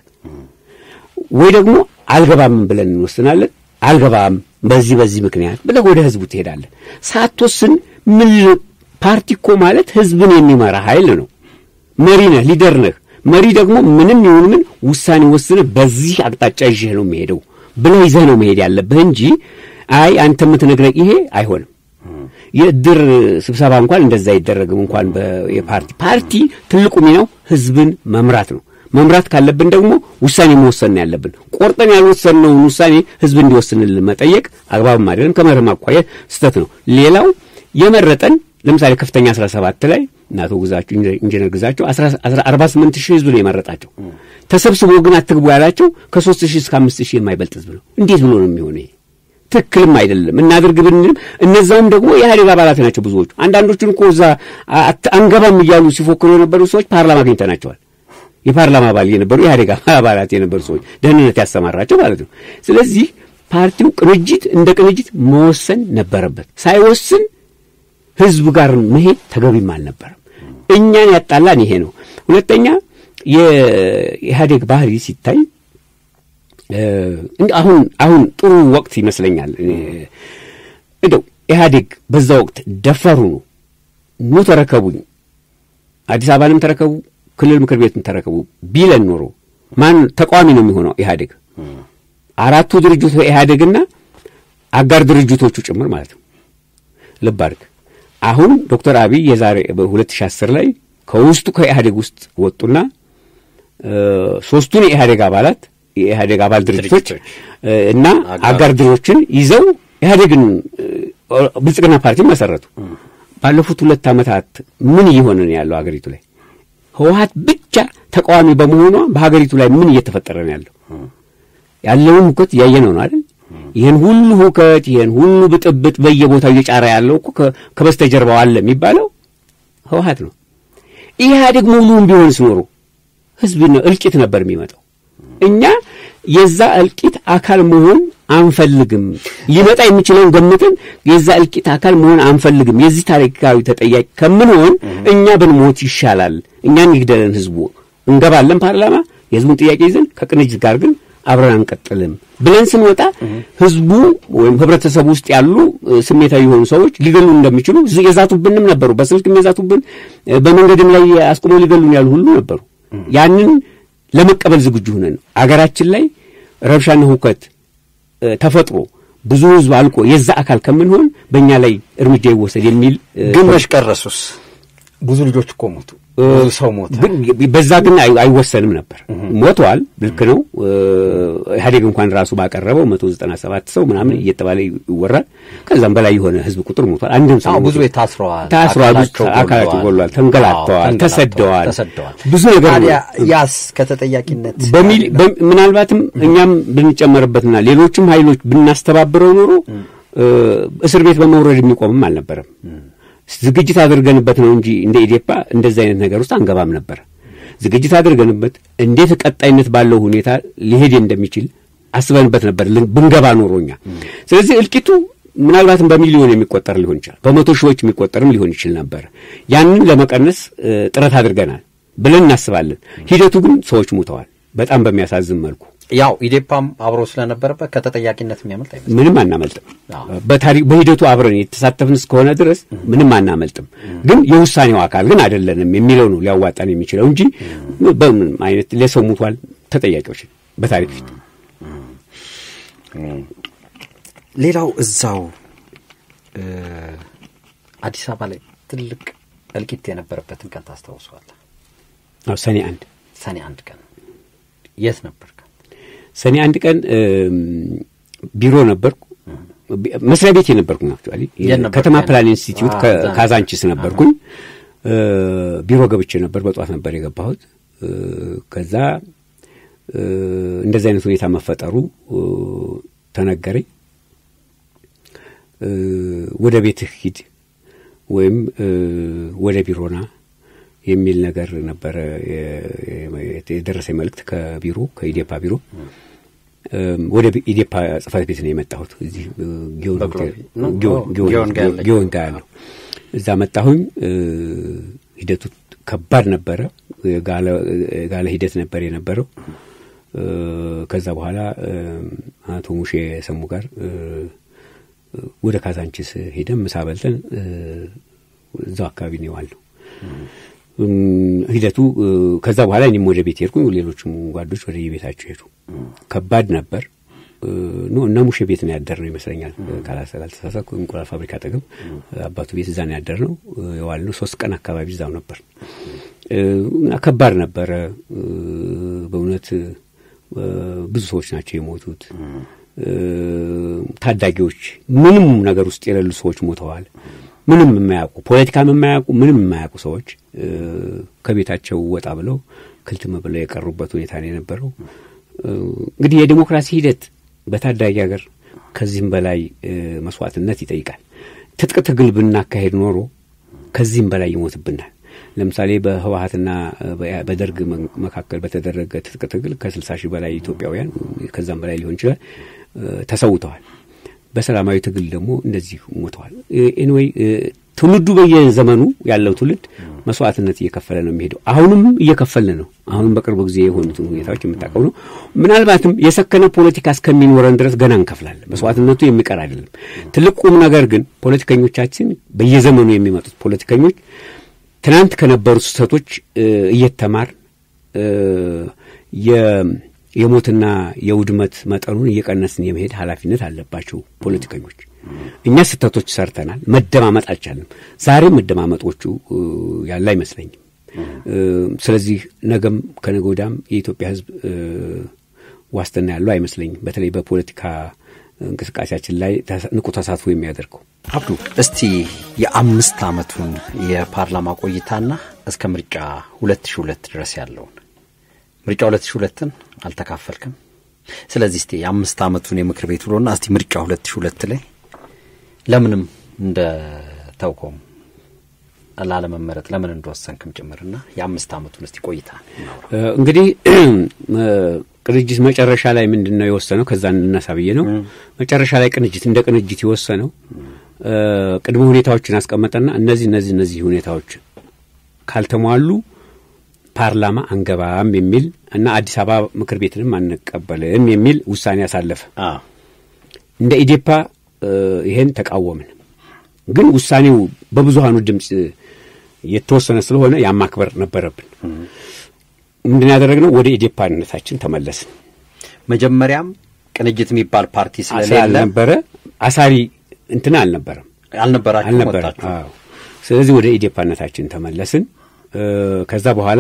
[SPEAKER 2] ወይ ደግሞ አልገባም ብለን እንወስናለን። አልገባም በዚህ በዚህ ምክንያት ብለህ ወደ ህዝቡ ትሄዳለህ። ሳትወስን ምን ፓርቲ እኮ ማለት ህዝብን የሚመራ ኃይል ነው። መሪ ነህ፣ ሊደር ነህ። መሪ ደግሞ ምንም ይሁን ምን ውሳኔ ወስነህ በዚህ አቅጣጫ ይዤህ ነው የሚሄደው ብለህ ይዘህ ነው መሄድ ያለብህ እንጂ አይ አንተ የምትነግረኝ ይሄ አይሆንም። የእድር ስብሰባ እንኳን እንደዛ አይደረግም። እንኳን የፓርቲ ፓርቲ ትልቁ ሚናው ህዝብን መምራት ነው። መምራት ካለብን ደግሞ ውሳኔ መወሰን ነው ያለብን። ቆርጠን ያልወሰንነውን ውሳኔ ህዝብ እንዲወስንልን መጠየቅ አግባብም አይደለም። ከመርህም አኳያ ስህተት ነው። ሌላው የመረጠን ለምሳሌ ከፍተኛ አስራ ሰባት ላይ እናቶ ግዛቸው ኢንጂነር ግዛቸው አርባ ስምንት ሺህ ህዝብ ነው የመረጣቸው። ተሰብስቦ ግን አትግቡ ያላቸው ከሶስት ሺህ እስከ አምስት ሺህ የማይበልጥ ህዝብ ነው። እንዴት ብሎ ነው የሚሆነ? ይሄ ትክክልም አይደለም። እናድርግ ብንልም እነዛውም ደግሞ የኢህአዴግ አባላት ናቸው ብዙዎቹ። አንዳንዶቹን እኮ እዛ አንገባም እያሉ ሲፎክሩ የነበሩ ሰዎች ፓርላማ አግኝተናቸዋል። የፓርላማ አባል የነበሩ የኢህአዴግ አባላት የነበሩ ሰዎች ደህንነት ያሰማራቸው ማለት ነው። ስለዚህ ፓርቲው ቅንጅት እንደ ቅንጅት መወሰን ነበረበት። ሳይወስን ህዝብ ጋር መሄድ ተገቢም አልነበረም። እኛን ያጣላን ይሄ ነው። ሁለተኛ የኢህአዴግ ባህሪ ሲታይ አሁን አሁን ጥሩ ወቅት ይመስለኛል። እንደው ኢህአዴግ በዛ ወቅት ደፋሩ ነው ኑ ተረከቡኝ፣ አዲስ አበባንም ተረከቡ፣ ክልል ምክር ቤትን ተረከቡ ቢለን ኖሮ ማን ተቃዋሚ ነው የሚሆነው? ኢህአዴግ አራቱ ድርጅቶች ኢህአዴግና አጋር ድርጅቶቹ ጭምር ማለት ነው። ልብ አድርግ። አሁን ዶክተር አብይ የዛሬ በ2010 ላይ ከውስጡ ከኢህአዴግ ውስጥ ወጡና ሶስቱን የኢህአዴግ አባላት የኢህአዴግ አባል ድርጅቶች እና አጋር ድሮችን ይዘው ኢህአዴግን ብልጽግና ፓርቲ መሰረቱ። ባለፉት ሁለት ዓመታት ምን እየሆነ ነው ያለው ሀገሪቱ ላይ? ህወሀት ብቻ ተቃዋሚ በመሆኗ በሀገሪቱ ላይ ምን እየተፈጠረ ነው ያለው? ያለውን ሁከት እያየነው ነው አይደል? ይህን ሁሉ ሁከት ይህን ሁሉ ብጥብጥ በየቦታው እየጫረ ያለው እኮ ከበስተጀርባው አለ የሚባለው ህወሀት ነው። ኢህአዴግ ሙሉውን ቢሆንስ ኖሮ ህዝብ እልቂት ነበር የሚመጣው። እኛ የዛ እልቂት አካል መሆን አንፈልግም። ሊመጣ የሚችለውን ገምተን የዛ እልቂት አካል መሆን አንፈልግም። የዚህ ታሪካዊ ተጠያቂ ከምንሆን እኛ ብንሞት ይሻላል። እኛን ይግደለን ህዝቡ። እንገባለን ፓርላማ የህዝቡን ጥያቄ ይዘን ከቅንጅት ጋር ግን አብረን አንቀጥልም ብለን ስንወጣ ህዝቡ ወይም ህብረተሰቡ ውስጥ ያሉ ስሜታዊ የሆኑ ሰዎች ሊገሉ እንደሚችሉ የዛቱብንም ነበሩ። በስልክም የዛቱብን፣ በመንገድም ላይ አስቁመው ሊገሉን ያሉ ሁሉ ነበሩ። ያንን ለመቀበል ዝግጁ ሆነን ነው አገራችን ላይ ረብሻና ሁከት ተፈጥሮ ብዙ ህዝብ አልቆ የዛ አካል ከምንሆን በእኛ ላይ እርምጃ ይወሰድ የሚል
[SPEAKER 1] ግን መሽቀረሱስ ብዙ ልጆች እኮ ሞቱ። ብዙ ሰው ሞተ።
[SPEAKER 2] በዛ ግን አይወሰንም ነበር። ሞተዋል። ልክ ነው። ኢህአዴግ እንኳን ራሱ ባቀረበው መቶ ዘጠና ሰባት ሰው ምናምን እየተባለ ይወራል። ከዛም በላይ የሆነ ህዝብ ቁጥር ሞቷል። አንድም ሰው
[SPEAKER 1] ብዙ ታስረዋል፣
[SPEAKER 2] ታስረዋል፣ አካላቸው ጎሏል፣ ተንገላተዋል፣ ተሰደዋል፣ ብዙ ነገር
[SPEAKER 1] ያስ ከተጠያቂነት
[SPEAKER 2] በሚል ምናልባትም እኛም ብንጨመርበትና ሌሎችም ኃይሎች ብናስተባብረው ኖሮ እስር ቤት በመውረድ የሚቆምም አልነበረም። ዝግጅት አድርገንበት ነው እንጂ እንደ ኢዴፓ እንደዚህ አይነት ነገር ውስጥ አንገባም ነበር። ዝግጅት አድርገንበት እንዴት ቀጣይነት ባለው ሁኔታ ሊሄድ እንደሚችል አስበንበት ነበር ብንገባ ኖሮኛ። ስለዚህ እልቂቱ ምናልባትም በሚሊዮን የሚቆጠር ሊሆን ይችላል፣ በመቶ ሺዎች የሚቆጠርም ሊሆን ይችል ነበር። ያንን ለመቀነስ ጥረት አድርገናል ብለን እናስባለን። ሂደቱ ግን ሰዎች ሙተዋል፣ በጣም በሚያሳዝን መልኩ።
[SPEAKER 1] ያው ኢዴፓም አብሮ ስለነበረበት ከተጠያቂነት የሚያመልጥ አይመስልም።
[SPEAKER 2] ምንም አናመልጥም። በታሪክ በሂደቱ አብረን የተሳተፍን እስከሆነ ድረስ ምንም አናመልጥም። ግን የውሳኔው አካል ግን አይደለንም የሚለው ነው ሊያዋጣን የሚችለው እንጂ በምን አይነት ለሰው ሙቷል፣ ተጠያቂዎች በታሪክ ፊት።
[SPEAKER 1] ሌላው እዛው አዲስ አበባ ላይ ትልቅ እልቂት የነበረበትን ቀን ታስታውሰዋለህ?
[SPEAKER 2] አዎ ሰኔ አንድ
[SPEAKER 1] ሰኔ አንድ ቀን የት ነበር?
[SPEAKER 2] ሰኔ አንድ ቀን ቢሮ ነበርኩ። መስሪያ ቤት የነበርኩኝ አክቹዋሊ ከተማ ፕላን ኢንስቲትዩት ካዛንቺስ ነበርኩኝ። ቢሮ ገብቼ ነበር። በጠዋት ነበር የገባሁት። ከዛ እንደዚህ አይነት ሁኔታ መፈጠሩ ተነገረኝ። ወደ ቤትህ ሂድ ወይም ወደ ቢሮና የሚል ነገር ነበረ የደረሰ መልእክት ከቢሮ ከኢዴፓ ቢሮ ወደ ኢዴፓ ጽህፈት ቤት ነው የመጣሁት። እዚህ ጊዮን ጋ ያለው እዛ መጣሁኝ። ሂደቱ ከባድ ነበረ። ጋለ ሂደት ነበር የነበረው። ከዛ በኋላ አቶ ሙሼ ሰሙ ጋር ወደ ካዛንቺስ ሄደን ምሳ በልተን እዛው አካባቢ ነው የዋልነው። ሂደቱ ከዛ በኋላ እኔም ወደ ቤት ሄድኩኝ። ሌሎችም ጓዶች ወደ የቤታቸው ሄዱ። ከባድ ነበር። ኖ እነ ሙሼ ቤት ነው ያደርነው ይመስለኛል፣ ካላልተሳሳትኩ እንቁላል ፋብሪካ አጠገብ አባቱ ቤት እዛ ነው ያደርነው የዋልነው። ሶስት ቀን አካባቢ እዛው ነበር እና ከባድ ነበረ በእውነት ብዙ ሰዎች ናቸው የሞቱት። ታዳጊዎች ምንም ነገር ውስጥ የሌሉ ሰዎች ሞተዋል። ምንም የማያውቁ ፖለቲካም የማያውቁ ምንም የማያውቁ ሰዎች ከቤታቸው ወጣ ብለው ክልትም ብለው የቀሩበት ሁኔታ ነው የነበረው። እንግዲህ የዲሞክራሲ ሂደት በታዳጊ ሀገር ከዚህም በላይ መስዋዕትነት ይጠይቃል። ትጥቅ ትግል ብናካሄድ ኖሮ ከዚህም በላይ ይሞትብናል። ለምሳሌ በህወሀትና በደርግ መካከል በተደረገ ትጥቅ ትግል ከስልሳ ሺህ በላይ ኢትዮጵያውያን ከዛም በላይ ሊሆን ይችላል ተሰውተዋል። በሰላማዊ ትግል ደግሞ እንደዚህ ሞተዋል። ኤንወይ ትውልዱ በየዘመኑ ያለው ትውልድ መስዋዕትነት እየከፈለ ነው የሚሄደው። አሁንም እየከፈልን ነው። አሁንም በቅርብ ጊዜ የሆኑትን ሁኔታዎች የምታውቀው ነው። ምናልባትም የሰከነ ፖለቲካ እስከሚኖረን ድረስ ገና እንከፍላለን። መስዋዕትነቱ የሚቀር አይደለም። ትልቅ ቁም ነገር ግን ፖለቲከኞቻችን በየዘመኑ የሚመጡት ፖለቲከኞች ትናንት ከነበሩ ስህተቶች እየተማር የሞትና የውድመት መጠኑን እየቀነስን የመሄድ ኃላፊነት አለባቸው ፖለቲከኞች። እኛ ስህተቶች ሰርተናል፣ መደማመጥ አልቻልንም። ዛሬም መደማመጦቹ ያለ አይመስለኝም። ስለዚህ ነገም ከነገ ወዲያም የኢትዮጵያ ሕዝብ ዋስትና ያለው አይመስለኝም። በተለይ በፖለቲካ እንቅስቃሴያችን ላይ ንቁ ተሳትፎ የሚያደርገው
[SPEAKER 1] አብዱ፣ እስቲ የአምስት ዓመቱን የፓርላማ ቆይታና እስከ ምርጫ ሁለት ሺ ሁለት ድረስ ያለውን ምርጫ ሁለት ሺ ሁለትን አልተካፈልክም። ስለዚህ እስቲ የአምስት ዓመቱን የምክር ቤት ውሎና እስቲ ምርጫ ሁለት ሺ ሁለት ላይ ለምንም እንደ ተውኮም ላለመመረጥ ለምን እንደወሰንክም ጭምርና የአምስት ዓመቱን እስቲ ቆይታ
[SPEAKER 2] እንግዲህ ቅንጅት መጨረሻ ላይ ምንድን ነው የወሰነው? ከዛ እንነሳ ብዬ ነው። መጨረሻ ላይ ቅንጅት እንደ ቅንጅት የወሰነው ቅድመ ሁኔታዎችን አስቀመጠና እነዚህ እነዚህ እነዚህ ሁኔታዎች ካልተሟሉ ፓርላማ አንገባም የሚል እና አዲስ አበባ ምክር ቤትንም አንቀበልም የሚል ውሳኔ አሳለፈ። እንደ ኢዴፓ ይሄን ተቃወምን። ግን ውሳኔው በብዙሀኑ ድምፅ የተወሰነ ስለሆነ ያማክበር ነበረብን። ምንድን ያደረግነው ወደ ኢዴፓነታችን ተመለስን።
[SPEAKER 1] መጀመሪያም ቅንጅት የሚባል ፓርቲ ስለሌለ
[SPEAKER 2] ስላልነበረ አሳሪ እንትን አልነበረም
[SPEAKER 1] አልነበራችሁ
[SPEAKER 2] አልነበረም። አዎ። ስለዚህ ወደ ኢዴፓነታችን ተመለስን። ከዛ በኋላ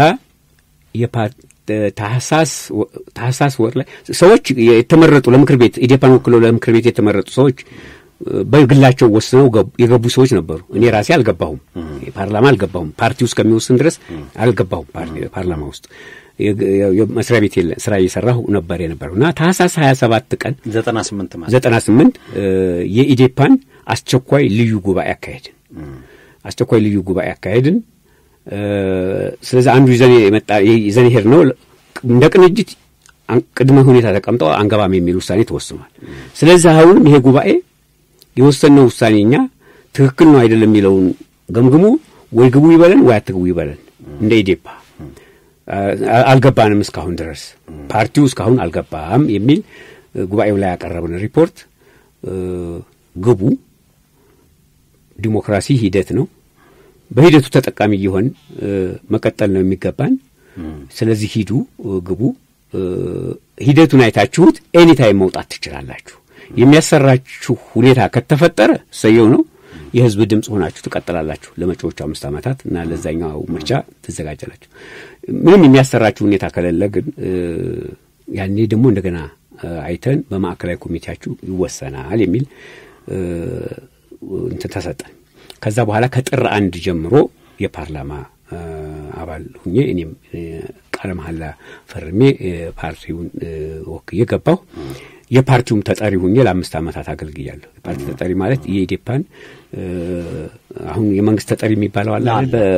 [SPEAKER 2] ታህሳስ ወር ላይ ሰዎች የተመረጡ ለምክር ቤት ኢዴፓን ወክለው ለምክር ቤት የተመረጡ ሰዎች በግላቸው ወስነው የገቡ ሰዎች ነበሩ። እኔ ራሴ አልገባሁም፣ ፓርላማ አልገባሁም። ፓርቲ ውስጥ ከሚወስን ድረስ አልገባሁም ፓርላማ ውስጥ መስሪያ ቤት የለ ስራ እየሰራሁ ነበር የነበረው እና ታህሳስ ሀያ ሰባት ቀን
[SPEAKER 1] ዘጠና ስምንት ማለት
[SPEAKER 2] ዘጠና ስምንት የኢዴፓን አስቸኳይ ልዩ ጉባኤ አካሄድን። አስቸኳይ ልዩ ጉባኤ አካሄድን። ስለዚህ አንዱ ይዘን የመጣ ይዘን ሄድ ነው እንደ ቅንጅት ቅድመ ሁኔታ ተቀምጠው አንገባም የሚል ውሳኔ ተወስኗል። ስለዚህ አሁንም ይሄ ጉባኤ የወሰነው ውሳኔ እኛ ትክክል ነው አይደለም የሚለውን ገምግሞ ወይ ግቡ ይበለን ወይ አትግቡ ይበለን። እንደ ኢዴፓ አልገባንም እስካሁን ድረስ ፓርቲው እስካሁን አልገባም የሚል ጉባኤው ላይ ያቀረብን ሪፖርት ግቡ፣ ዲሞክራሲ ሂደት ነው በሂደቱ ተጠቃሚ እየሆን መቀጠል ነው የሚገባን። ስለዚህ ሂዱ፣ ግቡ፣ ሂደቱን አይታችሁት ኤኒታይም መውጣት ትችላላችሁ። የሚያሰራችሁ ሁኔታ ከተፈጠረ እሰየው ነው። የህዝብ ድምፅ ሆናችሁ ትቀጥላላችሁ ለመጪዎቹ አምስት ዓመታት እና ለዛኛው ምርጫ ትዘጋጃላችሁ። ምንም የሚያሰራችሁ ሁኔታ ከሌለ ግን ያኔ ደግሞ እንደገና አይተን በማዕከላዊ ኮሚቴያችሁ ይወሰናል የሚል እንትን ተሰጠን። ከዛ በኋላ ከጥር አንድ ጀምሮ የፓርላማ አባል ሁኜ እኔም ቃለ መሐላ ፈርሜ ፓርቲውን ወክዬ ገባሁ። የፓርቲውም ተጠሪ ሁኜ ለአምስት ዓመታት አገልግያለሁ። የፓርቲ ተጠሪ ማለት የኢዴፓን አሁን የመንግስት ተጠሪ የሚባለው አለ።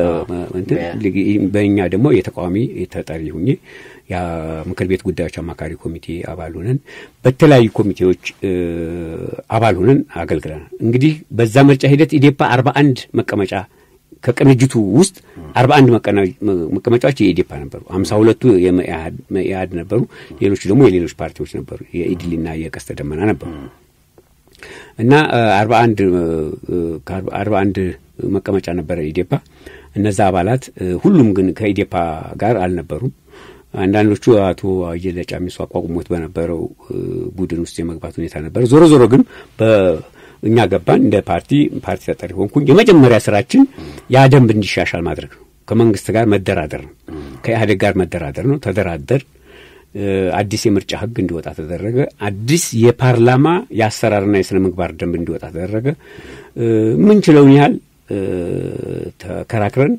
[SPEAKER 2] በእኛ ደግሞ የተቃዋሚ ተጠሪ ሁኜ የምክር ቤት ጉዳዮች አማካሪ ኮሚቴ አባል ሆነን በተለያዩ ኮሚቴዎች አባል ሆነን አገልግለናል። እንግዲህ በዛ ምርጫ ሂደት ኢዴፓ አርባ አንድ መቀመጫ ከቅንጅቱ ውስጥ አርባ አንድ መቀመጫዎች የኢዴፓ ነበሩ። ሀምሳ ሁለቱ የመኢአድ ነበሩ። ሌሎቹ ደግሞ የሌሎች ፓርቲዎች ነበሩ። የኢድሊና የቀስተ ደመና ነበሩ እና አርባ አንድ ከአርባ አንድ መቀመጫ ነበረ ኢዴፓ። እነዛ አባላት ሁሉም ግን ከኢዴፓ ጋር አልነበሩም። አንዳንዶቹ አቶ አየለ ጫሚሶ አቋቁሞት በነበረው ቡድን ውስጥ የመግባት ሁኔታ ነበር። ዞሮ ዞሮ ግን እኛ ገባን። እንደ ፓርቲ ፓርቲ ተጠሪ ሆንኩኝ። የመጀመሪያ ስራችን ያ ደንብ እንዲሻሻል ማድረግ ነው። ከመንግስት ጋር መደራደር ነው። ከኢህአዴግ ጋር መደራደር ነው። ተደራደር። አዲስ የምርጫ ህግ እንዲወጣ ተደረገ። አዲስ የፓርላማ የአሰራርና የስነ ምግባር ደንብ እንዲወጣ ተደረገ። ምንችለውን ያህል ተከራክረን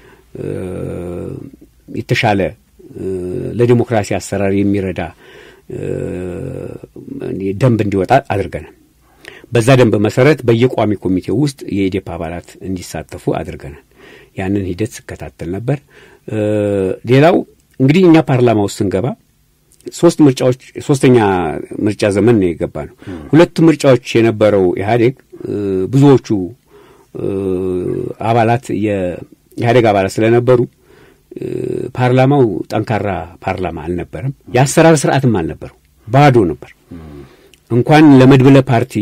[SPEAKER 2] የተሻለ ለዲሞክራሲ አሰራር የሚረዳ ደንብ እንዲወጣ አድርገናል። በዛ ደንብ መሰረት በየቋሚ ኮሚቴው ውስጥ የኢዴፓ አባላት እንዲሳተፉ አድርገናል። ያንን ሂደት ስከታተል ነበር። ሌላው እንግዲህ እኛ ፓርላማ ውስጥ ስንገባ ሶስት ምርጫዎች ሶስተኛ ምርጫ ዘመን ነው የገባ ነው። ሁለቱ ምርጫዎች የነበረው ኢህአዴግ ብዙዎቹ አባላት የኢህአዴግ አባላት ስለነበሩ ፓርላማው ጠንካራ ፓርላማ አልነበረም። የአሰራር ስርዓትም አልነበረው፣ ባዶ ነበር። እንኳን ለመድብለ ፓርቲ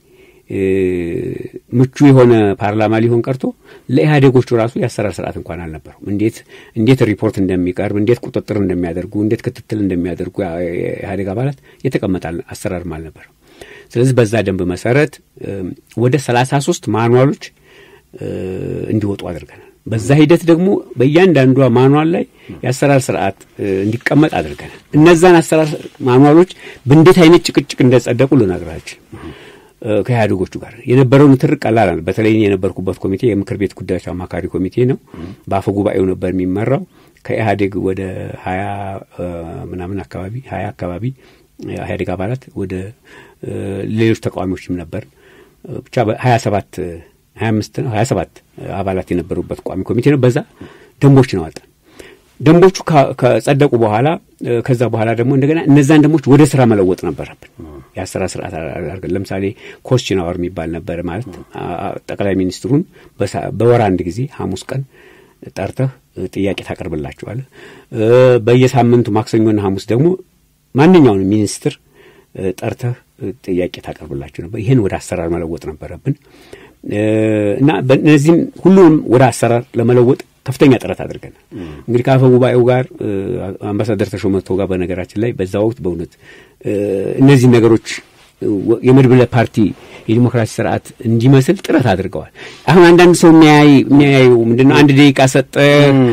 [SPEAKER 2] ምቹ የሆነ ፓርላማ ሊሆን ቀርቶ ለኢህአዴጎቹ ራሱ የአሰራር ስርዓት እንኳን አልነበረው። እንዴት እንዴት ሪፖርት እንደሚቀርብ፣ እንዴት ቁጥጥር እንደሚያደርጉ፣ እንዴት ክትትል እንደሚያደርጉ የኢህአዴግ አባላት የተቀመጠ አሰራርም አልነበረው። ስለዚህ በዛ ደንብ መሰረት ወደ ሰላሳ ሶስት ማኑዋሎች እንዲወጡ አድርገናል። በዛ ሂደት ደግሞ በእያንዳንዷ ማኑዋል ላይ የአሰራር ስርዓት እንዲቀመጥ አድርገናል። እነዛን አሰራር ማኑዋሎች በእንዴት አይነት ጭቅጭቅ እንደጸደቁ ልነግራችሁ ከኢህአዴጎቹ ጋር የነበረውን ትርቅ ቀላል አለ። በተለይ የነበርኩበት ኮሚቴ የምክር ቤት ጉዳዮች አማካሪ ኮሚቴ ነው። በአፈ ጉባኤው ነበር የሚመራው። ከኢህአዴግ ወደ ሀያ ምናምን አካባቢ ሀያ አካባቢ ኢህአዴግ አባላት ወደ ሌሎች ተቃዋሚዎችም ነበር ብቻ ሀያ ሰባት ሀያ አምስት ነው ሀያ ሰባት አባላት የነበሩበት ቋሚ ኮሚቴ ነው። በዛ ደንቦች ነው አወጣን። ደንቦቹ ከጸደቁ በኋላ ከዛ በኋላ ደግሞ እንደገና እነዛን ደንቦች ወደ ስራ መለወጥ ነበረብን። የአሰራር ስርዓት አድርገን ለምሳሌ ኮስችን አወር የሚባል ነበር። ማለት ጠቅላይ ሚኒስትሩን በወር አንድ ጊዜ ሐሙስ ቀን ጠርተህ ጥያቄ ታቀርብላችኋለህ። በየሳምንቱ ማክሰኞና ሐሙስ ደግሞ ማንኛውንም ሚኒስትር ጠርተህ ጥያቄ ታቀርብላችሁ ነበር። ይህን ወደ አሰራር መለወጥ ነበረብን እና በእነዚህም ሁሉንም ወደ አሰራር ለመለወጥ ከፍተኛ ጥረት አድርገናል። እንግዲህ ከአፈ ጉባኤው ጋር አምባሳደር ተሾመ ቶጋ በነገራችን ላይ በዛ ወቅት በእውነት እነዚህ ነገሮች የመድብለ ፓርቲ የዲሞክራሲ ስርዓት እንዲመስል ጥረት አድርገዋል። አሁን አንዳንድ ሰው የሚያያዩ ምንድን ነው? አንድ ደቂቃ ሰጠህ፣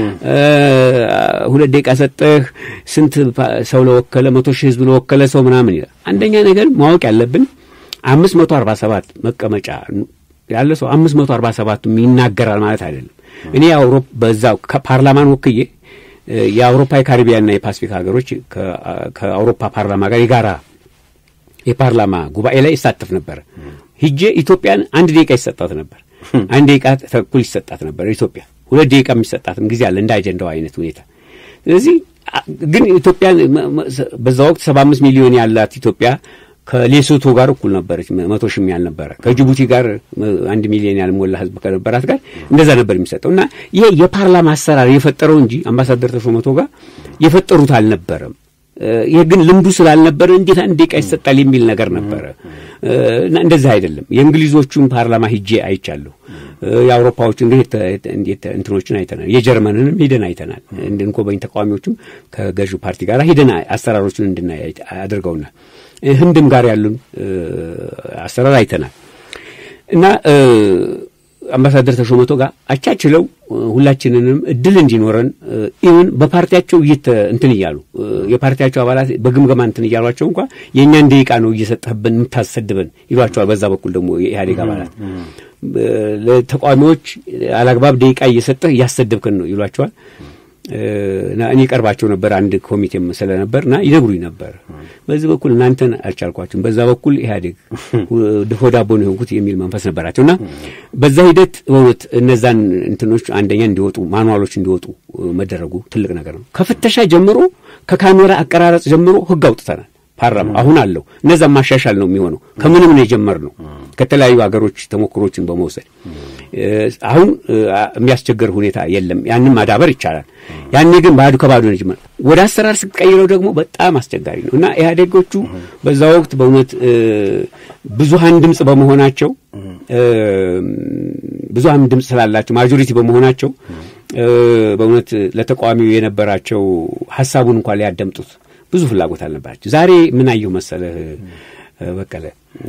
[SPEAKER 2] ሁለት ደቂቃ ሰጠህ፣ ስንት ሰው ለወከለ መቶ ሺህ ህዝብ ለወከለ ሰው ምናምን ይላል። አንደኛ ነገር ማወቅ ያለብን አምስት መቶ አርባ ሰባት መቀመጫ ያለ ሰው አምስት መቶ አርባ ሰባቱም ይናገራል ማለት አይደለም። እኔ በዛ ፓርላማን ወክዬ የአውሮፓ የካሪቢያንና የፓሲፊክ ሀገሮች ከአውሮፓ ፓርላማ ጋር የጋራ የፓርላማ ጉባኤ ላይ ይሳተፍ ነበር። ሂጄ ኢትዮጵያን አንድ ደቂቃ ይሰጣት ነበር። አንድ ደቂቃ ተኩል ይሰጣት ነበር ኢትዮጵያ። ሁለት ደቂቃ የሚሰጣትም ጊዜ አለ እንደ አጀንዳው አይነት ሁኔታ። ስለዚህ ግን ኢትዮጵያን በዛ ወቅት ሰባ አምስት ሚሊዮን ያላት ኢትዮጵያ ከሌሶቶ ጋር እኩል ነበረች። መቶ ሺህም ያልነበረ ከጅቡቲ ጋር አንድ ሚሊዮን ያልሞላ ህዝብ ከነበራት ጋር እንደዛ ነበር የሚሰጠው እና ይሄ የፓርላማ አሰራር የፈጠረው እንጂ አምባሳደር ተሾመ ቶጋ የፈጠሩት አልነበረም። ይህ ግን ልምዱ ስላልነበረ እንዴት አንድ ደቂቃ ይሰጣል የሚል ነገር ነበረ እና እንደዚህ አይደለም። የእንግሊዞቹን ፓርላማ ሂጄ አይቻለሁ። የአውሮፓዎች እንዴት እንትኖችን አይተናል። የጀርመንንም ሂደን አይተናል። እንድንጎበኝ ተቃዋሚዎችም ከገዢው ፓርቲ ጋር ሂደን አሰራሮችን እንድናይ አድርገውናል። ህንድም ጋር ያሉን አሰራር አይተናል እና አምባሳደር ተሾመቶ ጋር አቻችለው ሁላችንንም እድል እንዲኖረን ኢቨን በፓርቲያቸው እየተ እንትን እያሉ የፓርቲያቸው አባላት በግምገማ እንትን እያሏቸው እንኳ የእኛን ደቂቃ ነው እየሰጠህብን የምታሰድበን ይሏቸዋል። በዛ በኩል ደግሞ የኢህአዴግ አባላት ለተቃዋሚዎች አላግባብ ደቂቃ እየሰጠህ እያሰደብከን ነው ይሏቸዋል። እኔ ቀርባቸው ነበር አንድ ኮሚቴም ስለነበር እና ይነግሩኝ ነበር። በዚህ በኩል እናንተን አልቻልኳችሁም፣ በዛ በኩል ኢህአዴግ ድፎ ዳቦ ነው የሆንኩት የሚል መንፈስ ነበራቸው እና በዛ ሂደት በእውነት እነዛን እንትኖች አንደኛ እንዲወጡ ማኑዋሎች እንዲወጡ መደረጉ ትልቅ ነገር ነው። ከፍተሻ ጀምሮ ከካሜራ አቀራረጽ ጀምሮ ህግ አውጥተናል። ፓርላማ አሁን አለው። እነዛን ማሻሻል ነው የሚሆነው። ከምንም ነው የጀመርነው ከተለያዩ ሀገሮች ተሞክሮችን በመውሰድ አሁን የሚያስቸግር ሁኔታ የለም። ያንን ማዳበር ይቻላል። ያኔ ግን ባዶ ከባዶ ነው ጀመር። ወደ አሰራር ስቀይረው ደግሞ በጣም አስቸጋሪ ነው እና ኢህአዴጎቹ በዛ ወቅት በእውነት ብዙሀን ድምፅ በመሆናቸው ብዙሀን ድምፅ ስላላቸው ማጆሪቲ በመሆናቸው በእውነት ለተቃዋሚው የነበራቸው ሀሳቡን እንኳን ሊያዳምጡት ብዙ ፍላጎት አልነበራቸው። ዛሬ ምን አየሁ መሰለህ በቀለ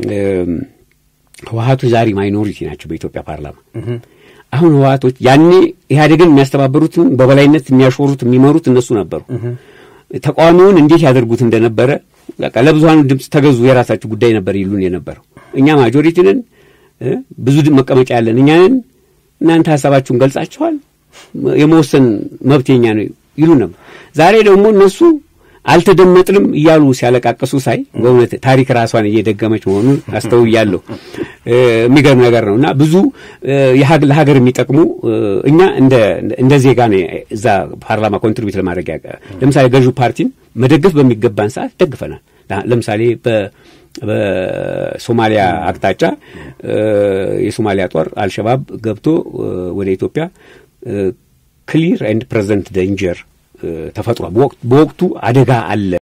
[SPEAKER 2] ህወሀቶች ዛሬ ማይኖሪቲ ናቸው በኢትዮጵያ ፓርላማ። አሁን ህወሀቶች ያኔ ኢህአዴግን የሚያስተባበሩትን በበላይነት የሚያሾሩት የሚመሩት እነሱ ነበሩ። ተቃዋሚውን እንዴት ያደርጉት እንደነበረ በቃ ለብዙሀኑ ድምፅ ተገዙ፣ የራሳችሁ ጉዳይ ነበር ይሉን የነበረው። እኛ ማጆሪቲ ነን፣ ብዙ መቀመጫ ያለን እኛ ነን፣ እናንተ ሀሳባችሁን ገልጻችኋል፣ የመወሰን መብት የኛ ነው ይሉ ነበር። ዛሬ ደግሞ እነሱ አልተደመጥንም እያሉ ሲያለቃቅሱ ሳይ በእውነት ታሪክ ራሷን እየደገመች መሆኑን አስተውያለሁ። የሚገርም ነገር ነው እና ብዙ ለሀገር የሚጠቅሙ እኛ እንደ ዜጋ ነው እዛ ፓርላማ ኮንትሪቢዩት ለማድረግ ለምሳሌ ገዢው ፓርቲን መደገፍ በሚገባን ሰዓት ደግፈናል። ለምሳሌ በሶማሊያ አቅጣጫ የሶማሊያ ጦር አልሸባብ ገብቶ ወደ ኢትዮጵያ ክሊር ኤንድ ፕሬዘንት ደንጀር ተፈጥሯል። በወቅቱ አደጋ አለ